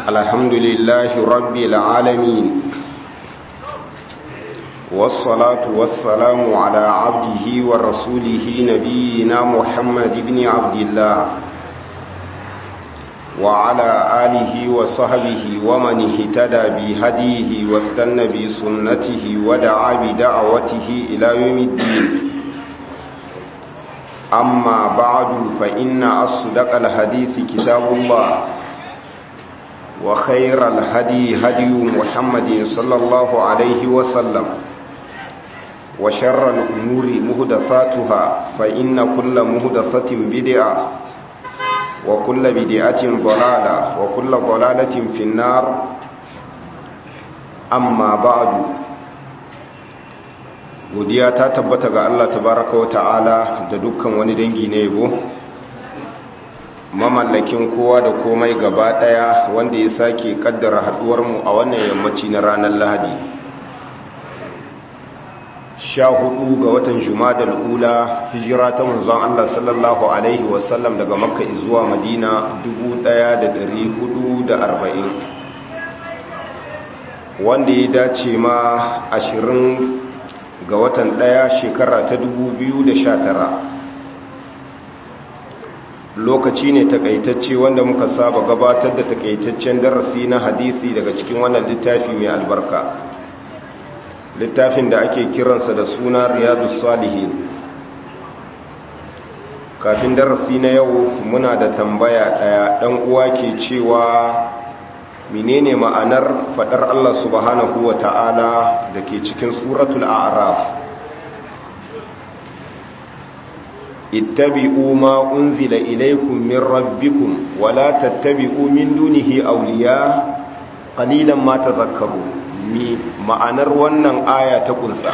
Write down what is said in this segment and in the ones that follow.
الحمد لله رب العالمين والصلاة والسلام على عبده ورسوله نبينا محمد بن عبد الله وعلى آله وصحبه ومن اهتدى بهديه واستنى بسنته ودعا بدعوته إلى يوم الدين أما بعد فإن أصدق الحديث كتاب الله وخير الهدي هدي محمد صلى الله عليه وسلم وشر الأمور مهدثاتها فإن كل مهدثة بدعة وكل بدعة ضلالة وكل ضلالة في النار أما بعد godiya ta tabbata ga Allah tabaraka wa ta'ala da dukkan wani dangi na yabo mamallakin kowa da komai gaba daya wanda ya sake kaddara haduwar mu a wannan yammaci na ranar Lahadi sha hudu ga watan Jumadal ula hijira ta manzon Allah sallallahu alaihi wasallam daga Makka zuwa Madina 1440 wanda ya dace ma ashirin. ga watan ɗaya shekara ta 2019 lokaci ne takaitacce wanda muka saba gabatar da takaitaccen darasi na hadisi daga cikin wannan littafi mai albarka littafin da ake kiransa da suna riyadu salihin kafin darasi na yau muna da tambaya ɗaya ɗan uwa ke cewa menene ma'anar fadar Allah subhanahu wa ta'ala da ke cikin suratul a'raf ittabi'u ma unzila ilaykum min rabbikum wa la tattabi'u min dunihi awliya qalilan ma tadhakkaru mi ma'anar wannan aya ta kunsa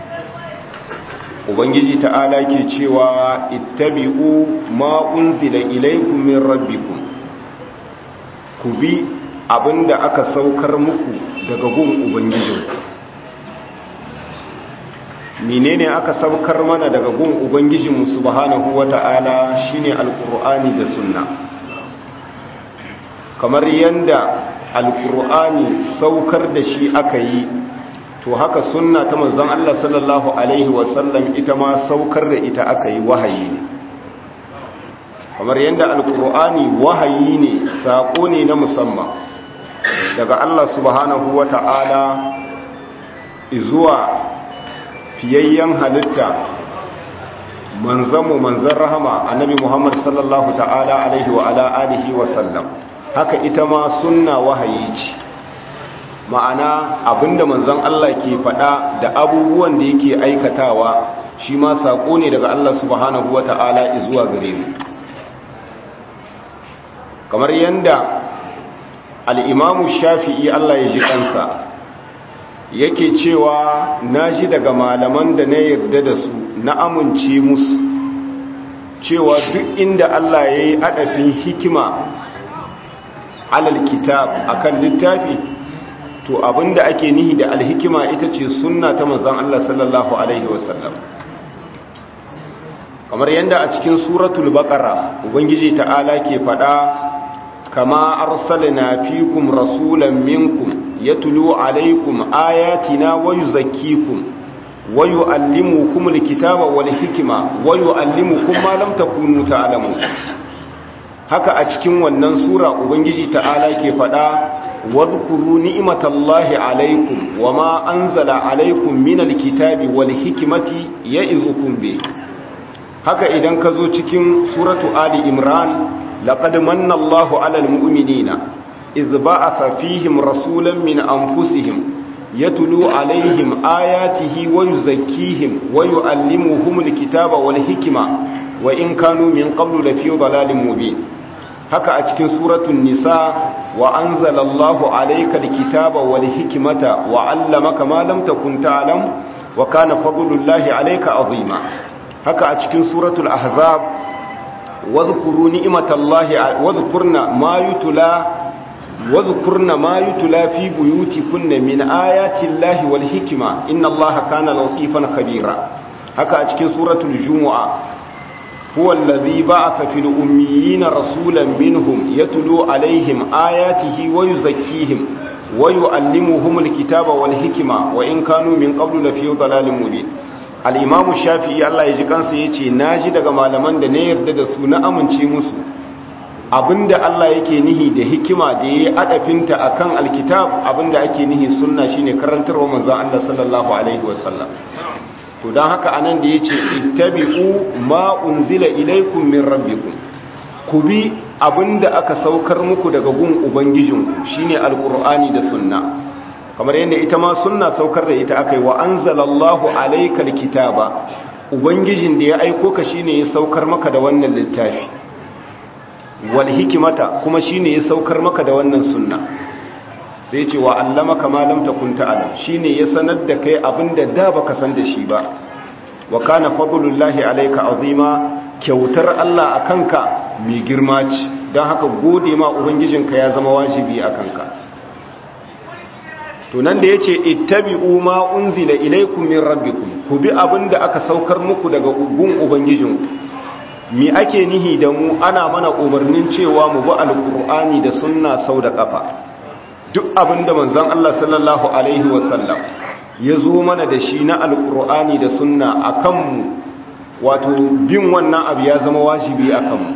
ubangiji ta'ala ke cewa ittabi'u ma unzila ilaykum min rabbikum ku bi abinda aka saukar muku daga gun ubangijinku menene aka saukar mana daga gun ubangijinmu subhanahu wata'ala shine alqur'ani da sunna kamar yanda alqur'ani saukar da shi aka yi to haka sunna ta manzon Allah sallallahu alaihi wasallam ita ma saukar da ita aka yi wahayi ne kamar yanda alqur'ani wahayi ne sako ne na musamman daga Allah subhanahu wa ta'ala zuwa fiyayyen halitta manzanmu manzan rahama annabi Muhammad sallallahu ta'ala alaihi wa ala alihi wa sallam haka ita ma sunna wahayi ce ma'ana abinda manzan Allah ke faɗa da abubuwan da yake aikatawa shi ma saƙo ne daga Allah subhanahu wa ta'ala zuwa gare mu kamar yanda al'imamu shafi'i Allah ya ji kansa yake cewa na ji daga malaman da na yarda da su na amince musu cewa duk inda Allah ya yi adafin hikima alal kitab akan littafi to abinda ake nihi da alhikima ita ce sunna ta manzon Allah sallallahu alaihi wasallam kamar yadda a cikin suratul baqara ubangiji ta'ala ke faɗa كما أرسلنا فيكم رسولا منكم يتلو عليكم آياتنا ويزكيكم ويؤلمكم الكتاب والحكمة ويؤلمكم ما لم تكونوا تعلمون haka a cikin wannan sura ubangiji ta'ala ke faɗa wadhkuru ni'matallahi alaikum wama anzala alaikum minal kitabi wal hikmati ya'izukum bi haka idan ka zo cikin suratu ali imran لقد من الله على المؤمنين إذ بعث فيهم رسولا من أنفسهم يتلو عليهم آياته ويزكيهم ويؤلمهم الكتاب والحكمة وإن كانوا من قبل لفي ضلال مبين هكا أتكن سورة النساء وأنزل الله عليك الكتاب والحكمة وعلمك ما لم تكن تعلم وكان فضل الله عليك عظيما هكا أتكن سورة الأحزاب واذكروا نعمة الله واذكرنا ما يتلى واذكرنا ما يتلى في بيوتكن من آيات الله والحكمة إن الله كان لطيفا خبيرا هكا أتكين سورة الجمعة huwa allazi ba'atha fil ummiyina rasulan minhum yatlu alaihim ayatihi wa yuzakkihim wa yu'allimuhumul kitaba wal hikma wa in kanu min qablu lafi dhalalin mubin al-imam shafi'i Allah ya ji kansa yace naji daga malaman da ne yarda da su na amince musu abinda Allah yake nihi da hikima da yayi adafinta akan alkitab abinda ake nihi sunna shine karantarwa manzon Allah sallallahu alaihi wasallam to dan haka anan da yace ittabi'u ma unzila ilaykum min rabbikum ku bi abinda aka saukar muku daga gun ubangijinku shine alqur'ani da sunna kamar yadda ita ma sunna saukar da ita akai wa anzalallahu alaykal kitaba ubangijin da ya aiko ka shine ya saukar maka da wannan littafi wal hikimata kuma shine ya saukar maka da wannan sunna sai ce wa allamaka ma lam takun ta'lam shine ya sanar da kai abinda da baka san da shi ba wa kana fadlullahi alayka azima kyautar Allah akanka mai girma ce don haka gode ma ubangijinka ya zama wajibi akanka to nan da yace ittabi'u ma unzila ilaykum min rabbikum ku bi abinda aka saukar muku daga gun ubangijinku mi ake nihi da mu ana mana umarnin cewa mu bi alkur'ani da sunna sau da kafa duk abinda manzon Allah sallallahu alaihi wasallam ya zo mana da shi na alkur'ani da sunna akan mu wato bin wannan abu ya zama wajibi akan mu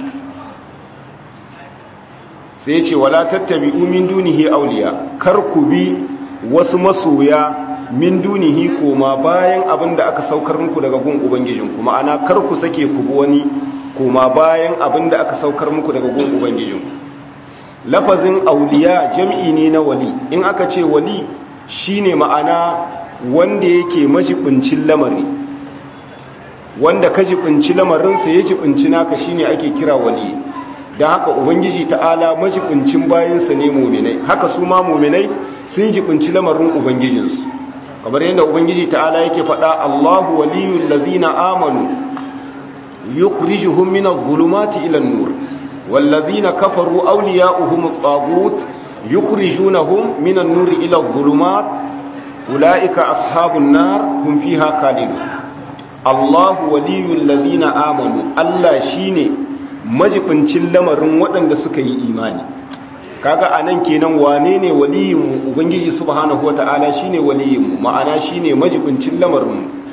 sai ce wala tattabi'u min dunihi awliya kar ku bi wasu masoya min dunihi koma bayan abinda aka saukar muku daga gun ubangijinku ma'ana kar ku sake ku bi wani kuma bayan abin da aka saukar muku daga gun ubangijin lafazin auliya jam'i ne na wali in aka ce wali shine ma'ana wanda yake majibincin lamari wanda ka jibinci lamarinsa ya jibinci naka shine ake kira wali don haka ubangiji ta'ala majibincin bayansa ne muminai haka su ma muminai sun jibinci lamarin ubangijinsu kamar yadda ubangiji ta'ala yake faɗa allahu waliyul lazina amanu يخرجهم من الظلمات إلى النور والذين كفروا أولياؤهم الطاغوت يخرجونهم من النور إلى الظلمات أولئك أصحاب النار هم فيها خالدون الله ولي الذين آمنوا الله شيني majibincin lamarin waɗanda suka yi imani kaga anan kenan wane ne waliyinmu ubangiji subhanahu wata'ala shine waliyinmu ma'ana shine majibincin lamarinmu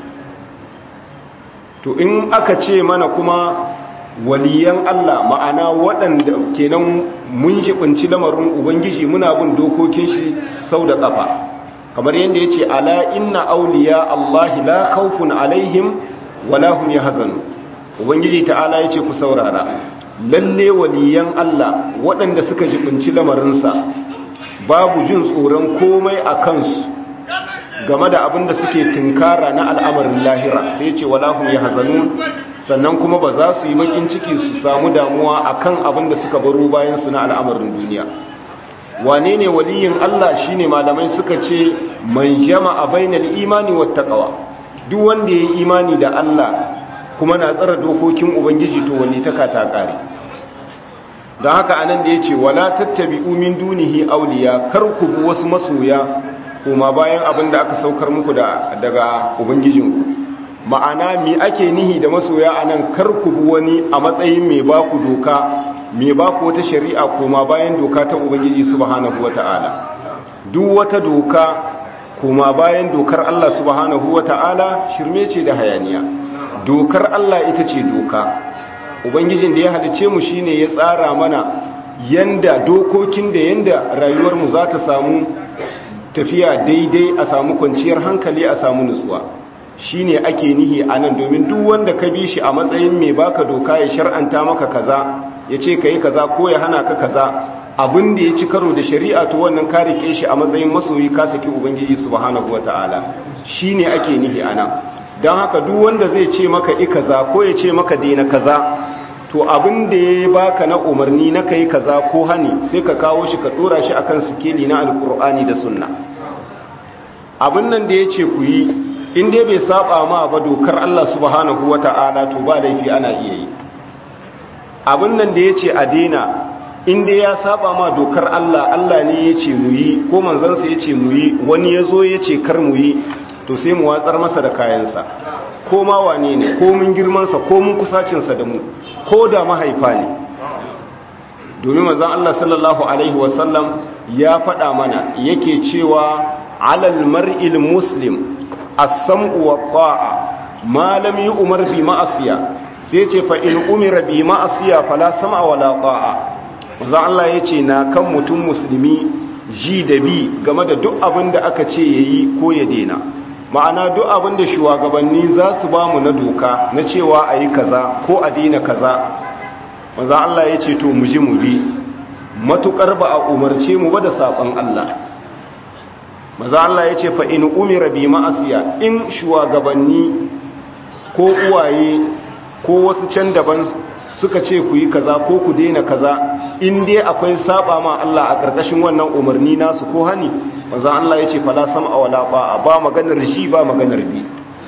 to in aka ce mana kuma waliyan Allah ma'ana waɗanda kenan mun jibinci lamarin ubangiji muna bin dokokin shi sau da ƙafa kamar yadda ya ce ala inna auliya Allah la khawfun alaihim wala hum yahzanun ubangiji ta'ala ya ce ku saurara lalle waliyan Allah waɗanda suka jibinci lamarinsa babu jin tsoron komai a kansu game da abin da suke tunkara na al'amarin lahira sai ce walahum ya hazanu sannan kuma ba za su yi bakin ciki su samu damuwa akan abin da suka baro bayan su na al'amarin duniya wane ne waliyin Allah shine malamai suka ce man jama'a bainal imani wat taqwa duk wanda yayi imani da Allah kuma na tsara dokokin ubangiji to wani taka ta kare don haka anan da yace wala tattabi'u min dunihi awliya kar ku bi wasu masoya kuma bayan abin da aka saukar muku daga ubangijinku ma'ana mi ake nihi da masoya a nan karku wani a matsayin mai baku doka mai baku wata shari'a kuma bayan doka ta ubangiji subhanahu wata'ala duk wata doka kuma bayan dokar Allah subhanahu wata'ala shirme ce da hayaniya dokar Allah ita ce doka ubangijin da ya halice mu shine ya tsara mana yanda dokokin da yanda rayuwarmu za ta samu tafiya daidai a samu kwanciyar hankali a samu nutsuwa shine ake nihi a nan domin duk wanda ka bi shi a matsayin mai baka doka ya shar'anta maka kaza ya ce ka yi kaza ko ya hana ka kaza abin da ya ci karo da shari'a to wannan ka rike shi a matsayin masoyi ka saki ubangiji subhanahu wataala shine ake nihi a nan don haka duk wanda zai ce maka i kaza ko ya ce maka daina kaza to abin da ya baka na umarni na kai kaza ko hani sai ka kawo shi ka dora shi akan sikeli na alkur'ani da sunna abin nan da ya ce ku yi in dai bai saba ma ba dokar Allah subhanahu wata'ala to ba laifi ana iya yi abin nan da ya ce a daina in dai ya saba ma dokar Allah Allah ne ya ce mu yi ko manzansa ya ce mu yi wani ya zo ya ce kar mu yi to sai mu watsar masa da kayansa ko ma wane ne ko mun girmansa ko mun kusacinsa da mu ko da mahaifa ne domin mazan Allah sallallahu Alaihi wasallam ya faɗa mana yake cewa alal mar'il muslim as-sam'u wa ta'a ma lam yu'mar bi ma'asiya sai ce fa in umira bi ma'asiya fala sam'a wala ta'a mazan Allah yace na kan mutum musulmi ji da bi game da duk abin da aka ce yayi ko ya dena ma'ana duk abin da shugabanni za su ba mu na doka na cewa a yi kaza ko a dina kaza maza Allah ya ce to mu ji mu bi matukar ba a umarce mu ba da saƙon Allah maza Allah ya ce fa in umira bi ma'asiya in shugabanni ko uwaye ko wasu can daban suka ce ku yi kaza ko ku daina kaza in dai akwai saba ma Allah a ƙarƙashin wannan umarni nasu ko hani maza Allah ya ce fala sam'a wala ba'a ba maganar shi ba maganar bi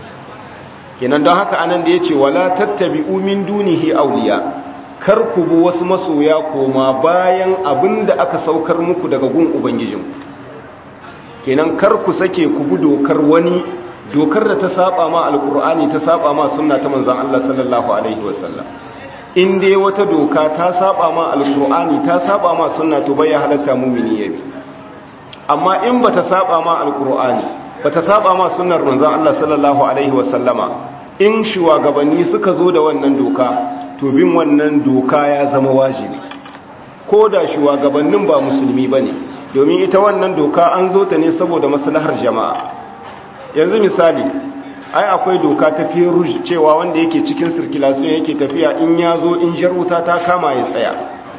kenan don haka anan da ya ce wala tattabi'u min dunihi awliya kar ku bi wasu masoya koma bayan abin da aka saukar muku daga gun ubangijinku kenan kar ku sake ku bi dokar wani dokar da ta saba ma alkur'ani ta saba ma sunna ta manzon Allah sallallahu alaihi wasallam in dai wata doka ta saba ma alkur'ani ta saba ma sunna to bai halatta mumini yabi amma in bata saba ma alkur'ani bata saba ma sunnar manzon Allah sallallahu alaihi wasallama in shugabanni suka zo da wannan doka to bin wannan doka ya zama wajibi ko da shugabannin ba musulmi ba ne domin ita wannan doka an zo ta ne saboda maslahar jama'a yanzu misali ai akwai doka ta feruj cewa wanda yake cikin sirkilasun yake tafiya in ya zo in jarwuta ta kama ya tsaya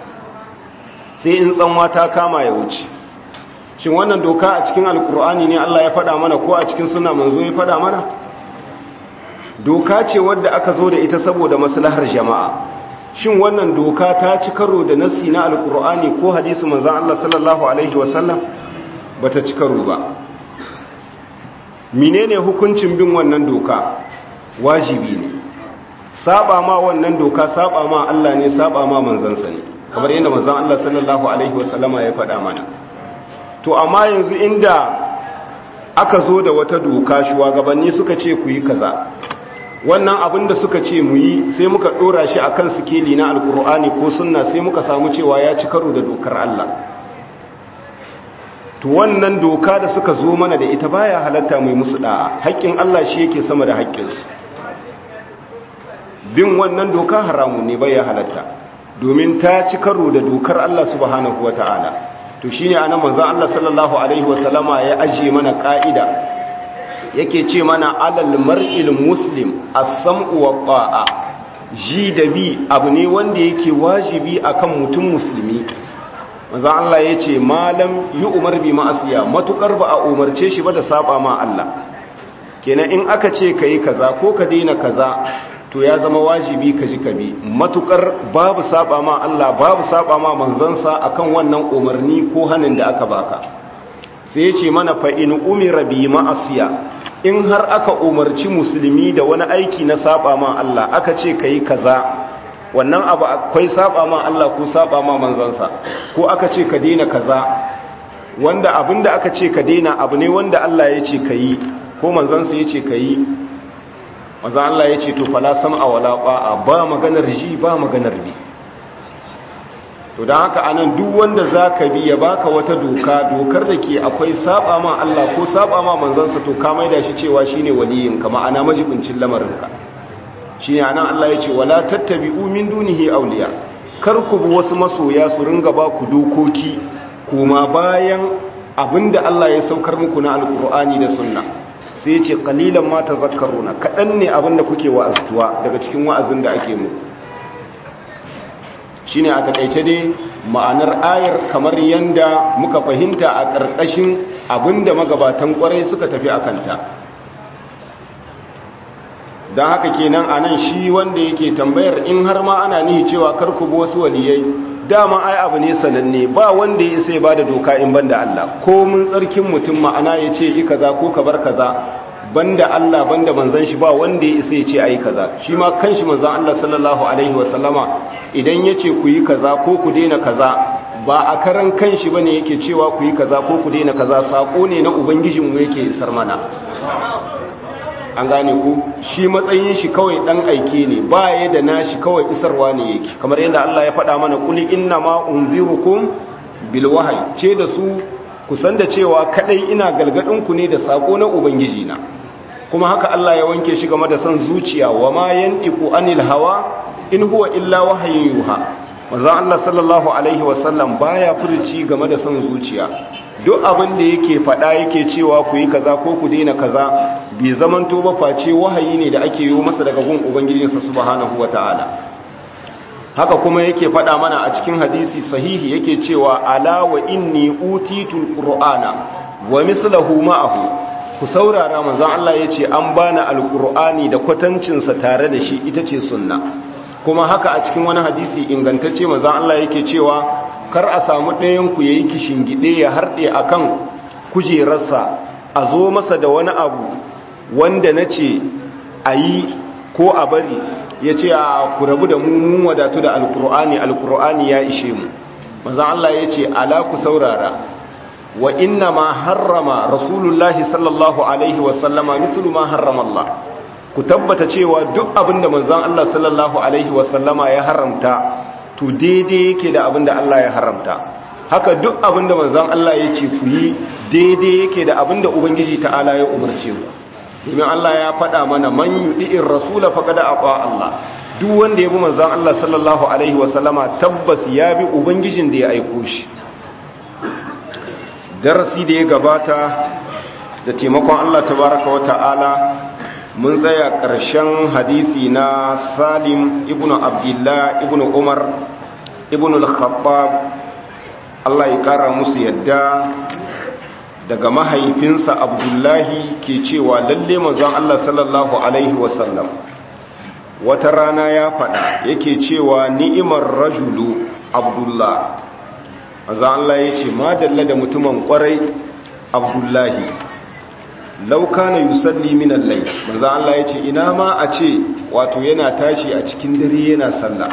sai in tsanwa ta kama ya wuce shin wannan doka a cikin alkur'ani ne allah ya faɗa mana ko a cikin suna manzo ya faɗa mana doka ce wadda aka zo da ita saboda maslahar jama'a shin wannan doka ta ci karo da nassi na alkur'ani ko hadisi manzon Allah sallallahu alaihi wasallam bata ci karo ba menene hukuncin bin wannan doka wajibi ne saba ma wannan doka saba ma Allah ne saba ma manzansa ne kamar yadda manzon Allah sallallahu alaihi wasallama ya faɗa mana to amma yanzu inda aka zo da wata doka shugabanni suka ce ku yi kaza wannan abin da suka ce mu yi sai muka dora shi akan sikeli na alkur'ani ko sunna sai muka samu cewa ya ci karo da dokar Allah to wannan doka da suka zo mana da ita baya halatta mai musu da'a haƙƙin Allah shi yake sama da haƙƙinsu bin wannan doka haramun ne baya halatta domin ta ci karo da dokar Allah subhanahu wata'ala to shine anan manzon Allah sallallahu alaihi wasallama ya ajiye mana ka'ida yake ce mana alal mar'il muslim as-sam'u wa ta'a ji da bi abu ne wanda yake wajibi akan mutum musulmi manzo Allah yace malam yi umar bi ma'asiya matukar ba a umarce shi ba da saba ma Allah kenan in aka ce kai kaza ko ka daina kaza to ya zama wajibi ka ji ka bi matukar babu saba ma Allah babu saba ma manzansa akan wannan umarni ko hanin da aka baka sai yace mana fa in umira bi ma'asiya in har aka umarci musulmi da wani aiki na saba ma Allah aka ce ka yi kaza wannan abu akwai saba ma Allah ko saba ma manzansa ko aka ce ka daina kaza wanda abinda aka ce ka daina abu ne wanda Allah ya ce ka yi ko manzansa ya ce ka yi maza Allah ya ce to fala sam'a wala ba'a ba maganar ji ba maganar bi to don haka anan duk wanda za ka bi ya baka wata doka dokar da ke akwai saba ma Allah ko saba ma manzansa to ka maida shi cewa shine waliyinka ma'ana majibincin lamarinka shine anan Allah ya ce wala tattabi'u min dunihi awliya kar ku bi wasu masoya su ringa ba ku dokoki kuma bayan abinda Allah ya saukar muku na alkur'ani da sunna sai ya ce qalilan ma tazakkaruna kadan ne abinda kuke wa'aztuwa daga cikin wa'azin da ake muku shine a takaice dai ma'anar ayar kamar yanda muka fahimta a ƙarƙashin abinda magabatan ƙwarai suka tafi a kanta don haka kenan a nan shi wanda yake tambayar in har ma ana nihi cewa karku bi wasu waliyai dama ai abu ne sananne ba wanda ya sai ba da doka in banda Allah ko mun tsarkin mutum ma'ana ya ce yi kaza ko ka bar kaza banda Allah banda manzan shi ba wanda ya isa ya ce ayi kaza shi ma kanshi manzan Allah sallallahu alaihi wasallama idan ya ce ku yi kaza ko ku daina kaza ba a karan kanshi bane yake cewa ku yi kaza ko ku daina kaza sako ne na ubangijinmu yake isar mana an gane ku shi matsayin shi kawai dan aike ne baya da nashi kawai isarwa ne yake kamar yadda Allah ya faɗa mana kuli inna ma unzirukum bil wahyi ce da su ku san da cewa kadai ina galgadin ku ne da sako na ubangiji na kuma haka Allah ya wanke shi game da san zuciya wa ma yantiqu anil hawa in huwa illa wahyun yuha manzo Allah sallallahu alaihi wasallam baya furuci game da san zuciya duk abin da yake faɗa yake cewa ku yi kaza ko ku daina kaza bai zamanto ba face wahayi ne da ake yi masa daga gun ubangijinsa subhanahu wataala haka kuma yake faɗa mana a cikin hadisi sahihi yake cewa ala wa inni utitul qur'ana wa mislahu ma'ahu ku saurara manzon Allah yace an bani alqur'ani da kwatancin sa tare da shi ita ce sunna kuma haka a cikin wani hadisi ingantacce manzon Allah yake cewa kar a samu ɗayan ku yayi kishingide ya harde akan kujerarsa a zo masa da wani abu wanda nace ayi ko a bari ya ce a ku rabu da mun wadatu da alkur'ani alkur'ani ya ishe mu mazan Allah ya ce ala ku saurara wa inna ma harrama rasulullahi sallallahu alaihi wasallama mislu ma harrama Allah ku tabbata cewa duk abinda manzon Allah sallallahu alaihi wasallama ya haramta to daidai yake da abinda Allah ya haramta haka duk abinda manzon Allah ya ce ku yi daidai yake da abinda ubangiji ta'ala ya umarce ku domin Allah ya faɗa mana man yudi'ir rasula faqad aqa Allah duk wanda ya bi manzon Allah sallallahu alaihi wasallama tabbas ya bi ubangijin da ya aiko shi darasi da ya gabata da taimakon Allah tabaraka wa ta'ala mun tsaya ƙarshen hadisi na Salim ibn Abdullah ibn Umar ibn al-Khattab Allah ya kara musu yadda daga mahaifinsa abdullahi ke cewa lalle manzon Allah sallallahu alaihi wasallam wata rana ya faɗa yake cewa ni'imar rajulu abdullah manzon Allah ya ce madalla da mutumin kwarai abdullahi lauka na yusalli min allai manzon Allah ya ce ina ma a ce wato yana tashi a cikin dare yana sallah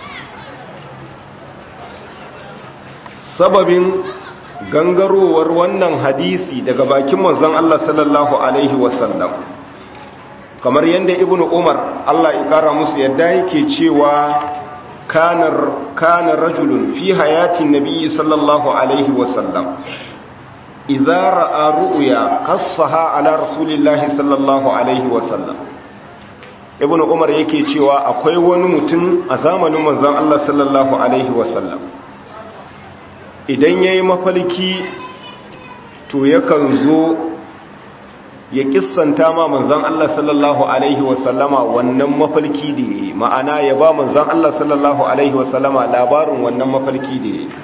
sababin gangarowar wannan hadisi daga bakin manzon Allah sallallahu alaihi wasallam kamar yadda ibnu umar Allah ya kara musu yadda yake cewa kanar kana rajulun fi hayatin nabiyyi sallallahu alaihi wasallam idza ra'a ru'ya qassaha ala rasulillahi sallallahu alaihi wasallam ibnu umar yake cewa akwai wani mutum a zamanin manzon Allah sallallahu alaihi wasallam idan ya yi mafalki to yakan zo ya kissanta ma manzan Allah sallallahu Alaihi wasallama wannan mafalki da ya yi ma'ana ya ba manzan Allah sallallahu Alaihi wasallama labarin wannan mafalki da ya yi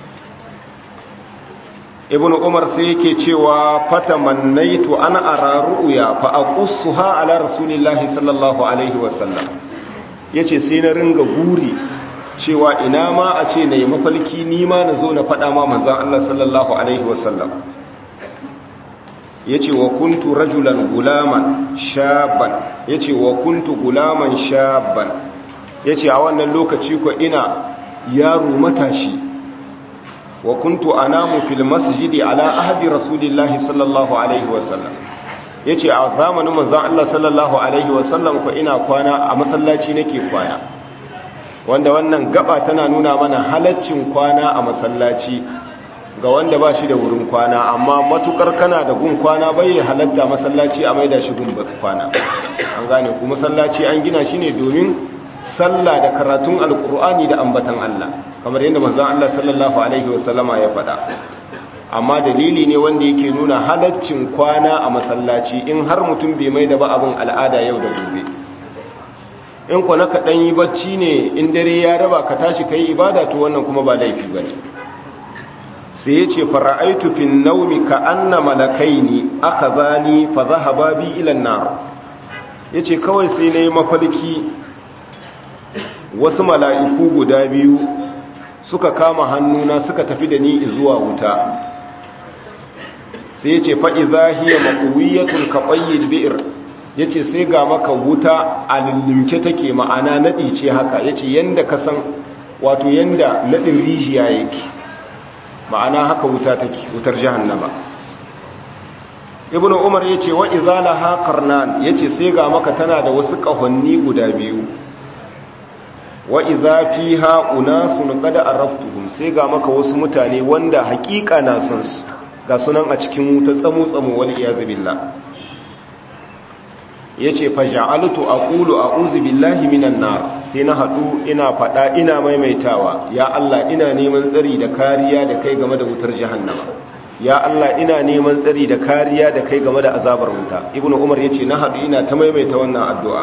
ibn umar sai yake cewa fata mannaitu ana araru'uya fa aqussuha ala rasulillahi sallallahu alaihi wasallam yace sai na ringa guri cewa ina ma a ce na yi mafalki nima na zo na faɗa ma manzan Allah sallallahu Alaihi wasallam ya ce wa kuntu rajulan gulaman shaban ya ce wa kuntu gulaman shaban ya ce a wannan lokaci ko ina yaro matashi wa kuntu anamu fil masjidi ala ahadi rasulillahi sallallahu Alaihi wasallam ya ce a zamanin manzan Allah sallallahu Alaihi wasallam ko ina kwana a masallaci nake kwana wanda wannan gaba tana nuna mana halaccin kwana a masallaci ga wanda ba shi da wurin kwana amma matukar kana da gun kwana bai halatta masallaci a maida shi gun kwana an gane ku masallaci an gina shi ne domin sallah da karatun alkur'ani da ambatan Allah kamar yadda manzon Allah sallallahu alaihi wasallama ya faɗa amma dalili ne wanda yake nuna halaccin kwana a masallaci in har mutum bai mai da ba abin al'ada yau da gobe in ku na kaɗan yi bacci ne in dare ya raba ka tashi ka yi ibada to wannan kuma ba laifi ba ne sai ya ce fara'aitu fin naumi ka anna malakai ne aka zani fa zahaba bi ilan nar ya ce kawai sai na yi mafalki wasu mala'iku guda biyu suka kama hannuna suka tafi da ni zuwa wuta sai ya ce fa'iza hiya makuwiyyatun ka ɓayyar bi'ir ya ce sai ga maka wuta a lullumke take ma'ana naɗi ce haka ya ce yadda ka san wato yadda naɗin rijiya yake ma'ana haka wuta take wutar jahannama ibnu umar yace wa idza laha qarnan yace sai ga maka tana da wasu kahonni guda biyu wa idza fiha unasun qad araftuhum sai ga maka wasu mutane wanda hakika na san su ga sunan a cikin wuta tsamu tsamu wal iyaz billah yace fa ja'altu aqulu a'udhu billahi minan nar sai na hadu ina fada ina maimaitawa ya Allah ina neman tsari da kariya da kai game da wutar jahannama ya Allah ina neman tsari da kariya da kai game da azabar wuta ibnu umar yace na hadu ina ta maimaita wannan addu'a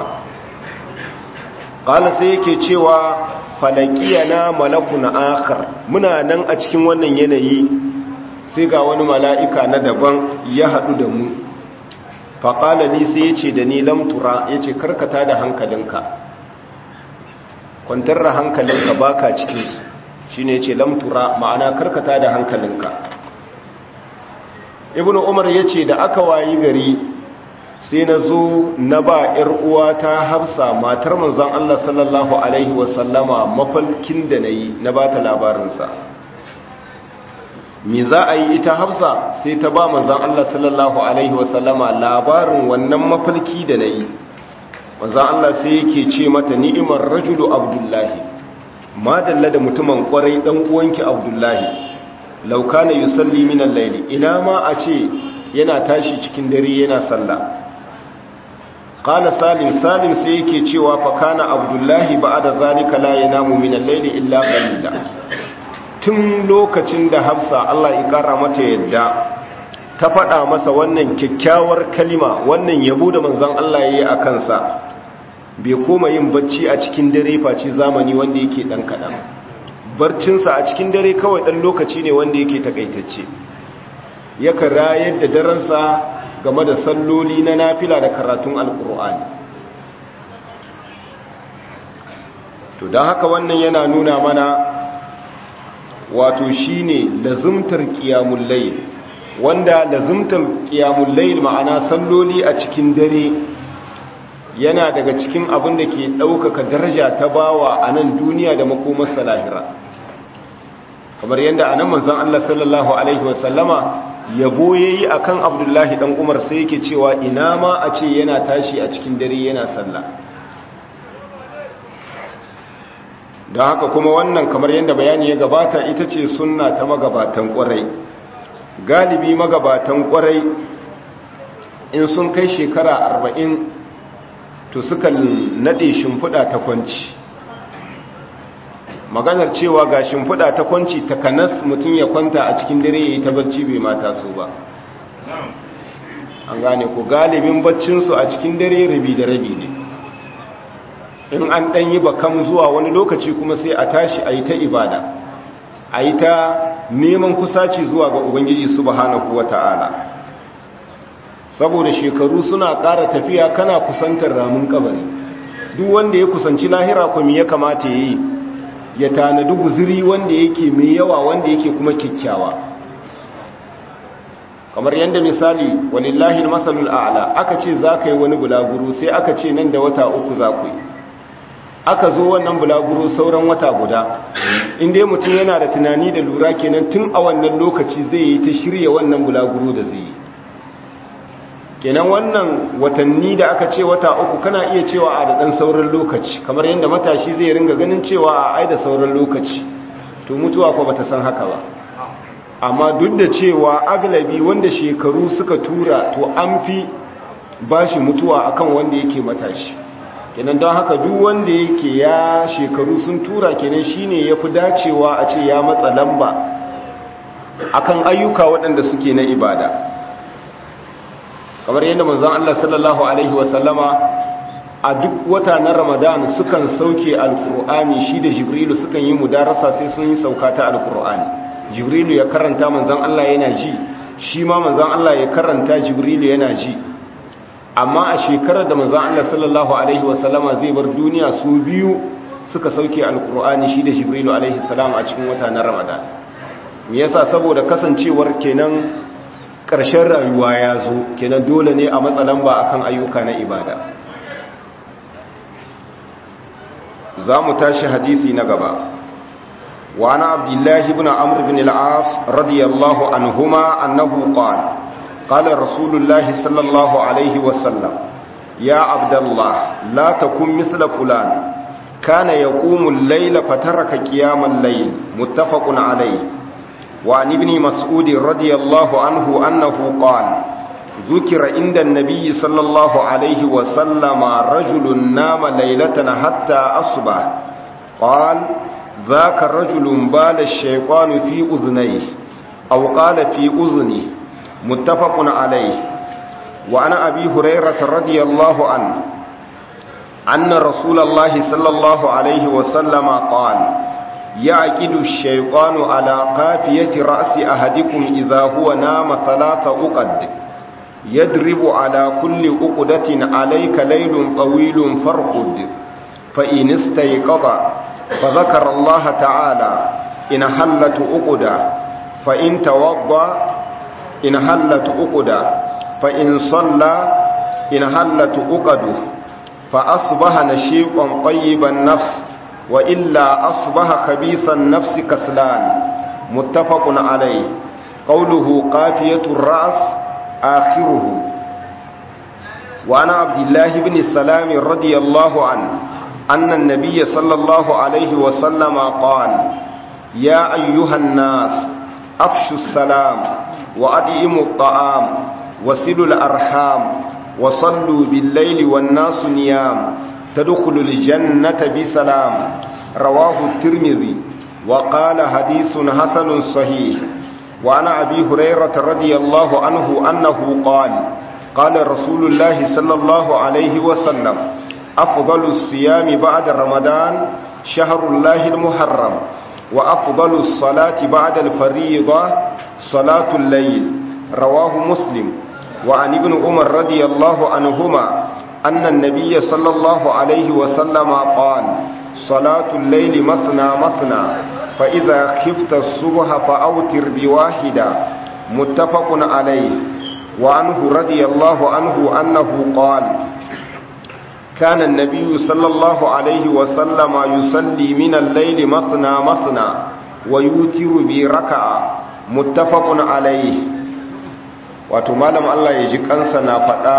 qala sai yake cewa falaqiyana malakun akhar muna nan a cikin wannan yanayi sai ga wani mala'ika na daban ya hadu da mu fa qala ni sai yace da ni lam tura yace karkata da hankalinka kwantar da hankalinka baka cikin su shine yace lam tura ma'ana karkata da hankalinka ibnu umar ya ce da aka wayi gari sai na zo na ba 'yar uwata hafsa matar manzan Allah sallallahu Alaihi wasallama mafalkin da na yi na ba ta labarinsa mi za a yi ita hafsa sai ta ba manzan Allah sallallahu Alaihi wasallama labarin wannan mafalki da na yi manzan Allah sai yake ce mata ni'imar rajulu abdullahi madalla da mutumin kwarai dan uwanki abdullahi laukana yusalli minan laili ina ma a ce yana tashi cikin dare yana sallah qala salim salim sai yake cewa fa kana abdullahi ba'da zalika la yanamu minan laili illa qalila tun lokacin da hafsa Allah ya kara mata yadda ta faɗa masa wannan kyakkyawar kalima wannan yabo da manzon Allah yayi a kansa bai koma yin bacci a cikin dare face zamani wanda yake dan kadan barcinsa a cikin dare kawai ɗan lokaci ne wanda yake takaitacce yakan rayar da daransa game da salloli na nafila da karatun alkur'ani to don haka wannan yana nuna mana wato shine lazumtar qiyamul layl wanda lazumtar qiyamul layl ma'ana salloli a cikin dare yana daga cikin abin da ke ɗaukaka daraja ta bawa a nan duniya da makomarsa lahira kamar yadda a nan manzan Allah sallallahu Alaihi wasallama yabo ya yi a kan abdullahi ɗan umar sai yake cewa ina ma a ce yana tashi a cikin dare yana sallah don haka kuma wannan kamar yadda bayani ya gabata ita ce sunna ta magabatan ƙwarai galibi magabatan ƙwarai in sun kai shekara arba'in to suka nade shimfiɗa ta kwanci maganar cewa ga shimfiɗa ta kwanci takanas mutum ya kwanta a cikin dare ya yi ta barci bai mata su ba an gane ku galibin baccinsu a cikin dare rabi da rabi ne in an ɗan yi bakam zuwa wani lokaci kuma sai a tashi a yi ta ibada a yi ta neman kusaci zuwa ga ubangiji subhanahu wa ta'ala saboda shekaru suna ƙara tafiya kana kusantar ramin kabari duk wanda ya kusanci lahira kuma ya kamata ya yi ya tanadi guziri wanda yake mai yawa wanda yake kuma kyakkyawa kamar yadda misali walillahi masalul a'la aka ce za ka yi wani bulaguro sai aka ce nan da wata uku za ku yi aka zo wannan bulaguro sauran wata guda inda mutum yana da tunani da lura kenan tun a wannan lokaci zai yi ta shirya wannan bulaguro da zai yi kenan wannan watanni da aka ce wata uku kana iya cewa a da ɗan sauran lokaci kamar yadda matashi zai ringa ganin cewa a ai da sauran lokaci to mutuwa ko bata san haka ba amma duk da cewa aglabi wanda shekaru suka tura to an fi bashi mutuwa akan wanda yake matashi kenan don haka duk wanda yake ya shekaru sun tura kenan shine yafi dacewa a ce ya matsa lamba akan ayyuka waɗanda suke na ibada kamar yadda manzon Allah sallallahu alaihi wasallama a duk wata na Ramadan sukan sauke alkur'ani shi da Jibrilu sukan yi mudarasa sai sun yi sauka ta alkur'ani Jibrilu ya karanta manzon Allah yana ji shi ma manzon Allah ya karanta Jibrilu yana ji amma a shekarar da manzon Allah sallallahu alaihi wasallama zai bar duniya su biyu suka sauke alkur'ani shi da Jibrilu alaihi salam a cikin wata na Ramadan me yasa saboda kasancewar kenan ƙarshen rayuwa ya zo kenan dole ne a matsalan ba akan ayyuka na ibada za mu tashi hadisi na gaba وعن عبد الله بن عمرو بن العاص رضي الله عنهما أنه قال قال رسول الله صلى الله عليه وسلم يا عبد الله لا تكن مثل فلان كان يقوم الليل فترك قيام الليل متفق عليه وعن ابن مسعود رضي الله عنه أنه قال ذكر عند النبي صلى الله عليه وسلم رجل نام ليلة حتى أصبح قال ذاك رجل بال الشيطان في أذنيه أو قال في أذنه متفق عليه وعن أبي هريرة رضي الله عنه أن رسول الله صلى الله عليه وسلم قال يعقد الشيطان على قافية رأس أحدكم إذا هو نام ثلاث أقد يدرب على كل أقدة عليك ليل طويل فارقد فإن استيقظ فذكر الله تعالى إن حلت أقدة فإن توضأ إن حلت أقدة فإن صلى إن حلت أقده فأصبح نشيطا طيب النفس وإلا أصبح خبيث النفس كسلان متفق عليه قوله قافية الرأس آخره وعن عبد الله بن السلام رضي الله عنه أن النبي صلى الله عليه وسلم قال يا أيها الناس أفشوا السلام وأدئموا الطعام وسلوا الأرحام وصلوا بالليل والناس نيام تدخل الجنة بسلام رواه الترمذي وقال حديث حسن صحيح وعن أبي هريرة رضي الله عنه أنه قال قال رسول الله صلى الله عليه وسلم أفضل الصيام بعد رمضان شهر الله المحرم وأفضل الصلاة بعد الفريضة صلاة الليل رواه مسلم وعن ابن عمر رضي الله عنهما أن النبي صلى الله عليه وسلم قال صلاة الليل مثنى مثنى فإذا خفت الصبح فأوتر بواحدة متفق عليه وعنه رضي الله عنه أنه قال كان النبي صلى الله عليه وسلم يصلي من الليل مثنى مثنى ويوتر بركعة متفق عليه wato malam Allah ya ji kansa na faɗa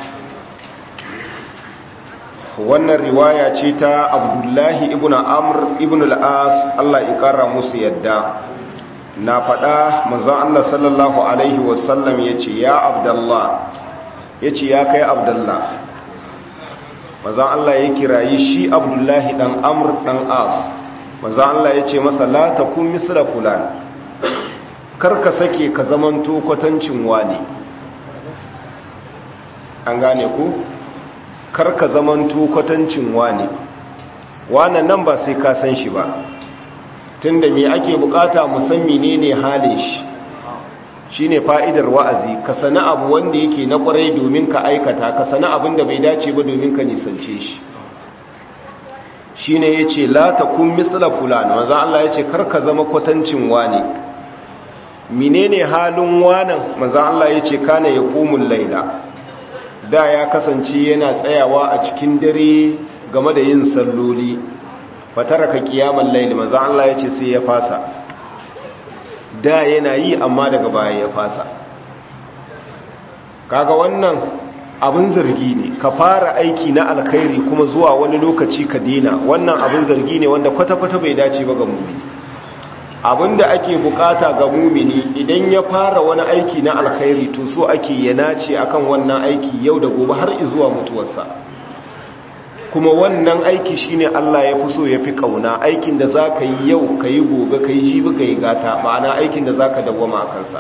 wannan riwaya ce ta abdullahi ibn amr ibn al'as Allah ya ƙara musu yadda na faɗa manzan Allah sallallahu Alaihi wasallam ya ce ya abdallah ya ce ya kai abdallah manzan Allah ya kirayi shi abdullahi ɗan amr ɗan as manzan Allah ya ce masa la ta kun misra fulan karka sake ka zamanto kwatancin wani an gane ku karka zamanto kwatancin wani wannan nan ba sai ka san shi ba tunda me ake bukata musammi ne ne halin shi shine fa'idar wa'azi ka sana abu wanda yake na kwarai domin ka aikata ka sana abin da bai dace ba domin ka nisance shi shine yace la takun misla fulan manzo Allah yace karka zama kwatancin wani menene halin wanan manzo Allah yace kana yaqumul laila da ya kasance yana tsayawa a cikin dare game da yin salloli fataraka kiyamal layl manzo Allah yace sai ya fasa da yana yi amma daga baya ya fasa kaga wannan abin zargi ne ka fara aiki na alkhairi kuma zuwa wani lokaci ka dena wannan abin zargi ne wanda kwata-kwata bai dace ba ga mumini abinda ake bukata ga mumini idan ya fara wani aiki na alkhairi to so ake ya nace akan wannan aiki yau da gobe har zuwa mutuwarsa kuma wannan aiki shine Allah ya fi so ya fi kauna aikin da za ka yi yau ka yi gobe ka yi jibi ka yi gata ma'ana aikin da za ka dawwama a kansa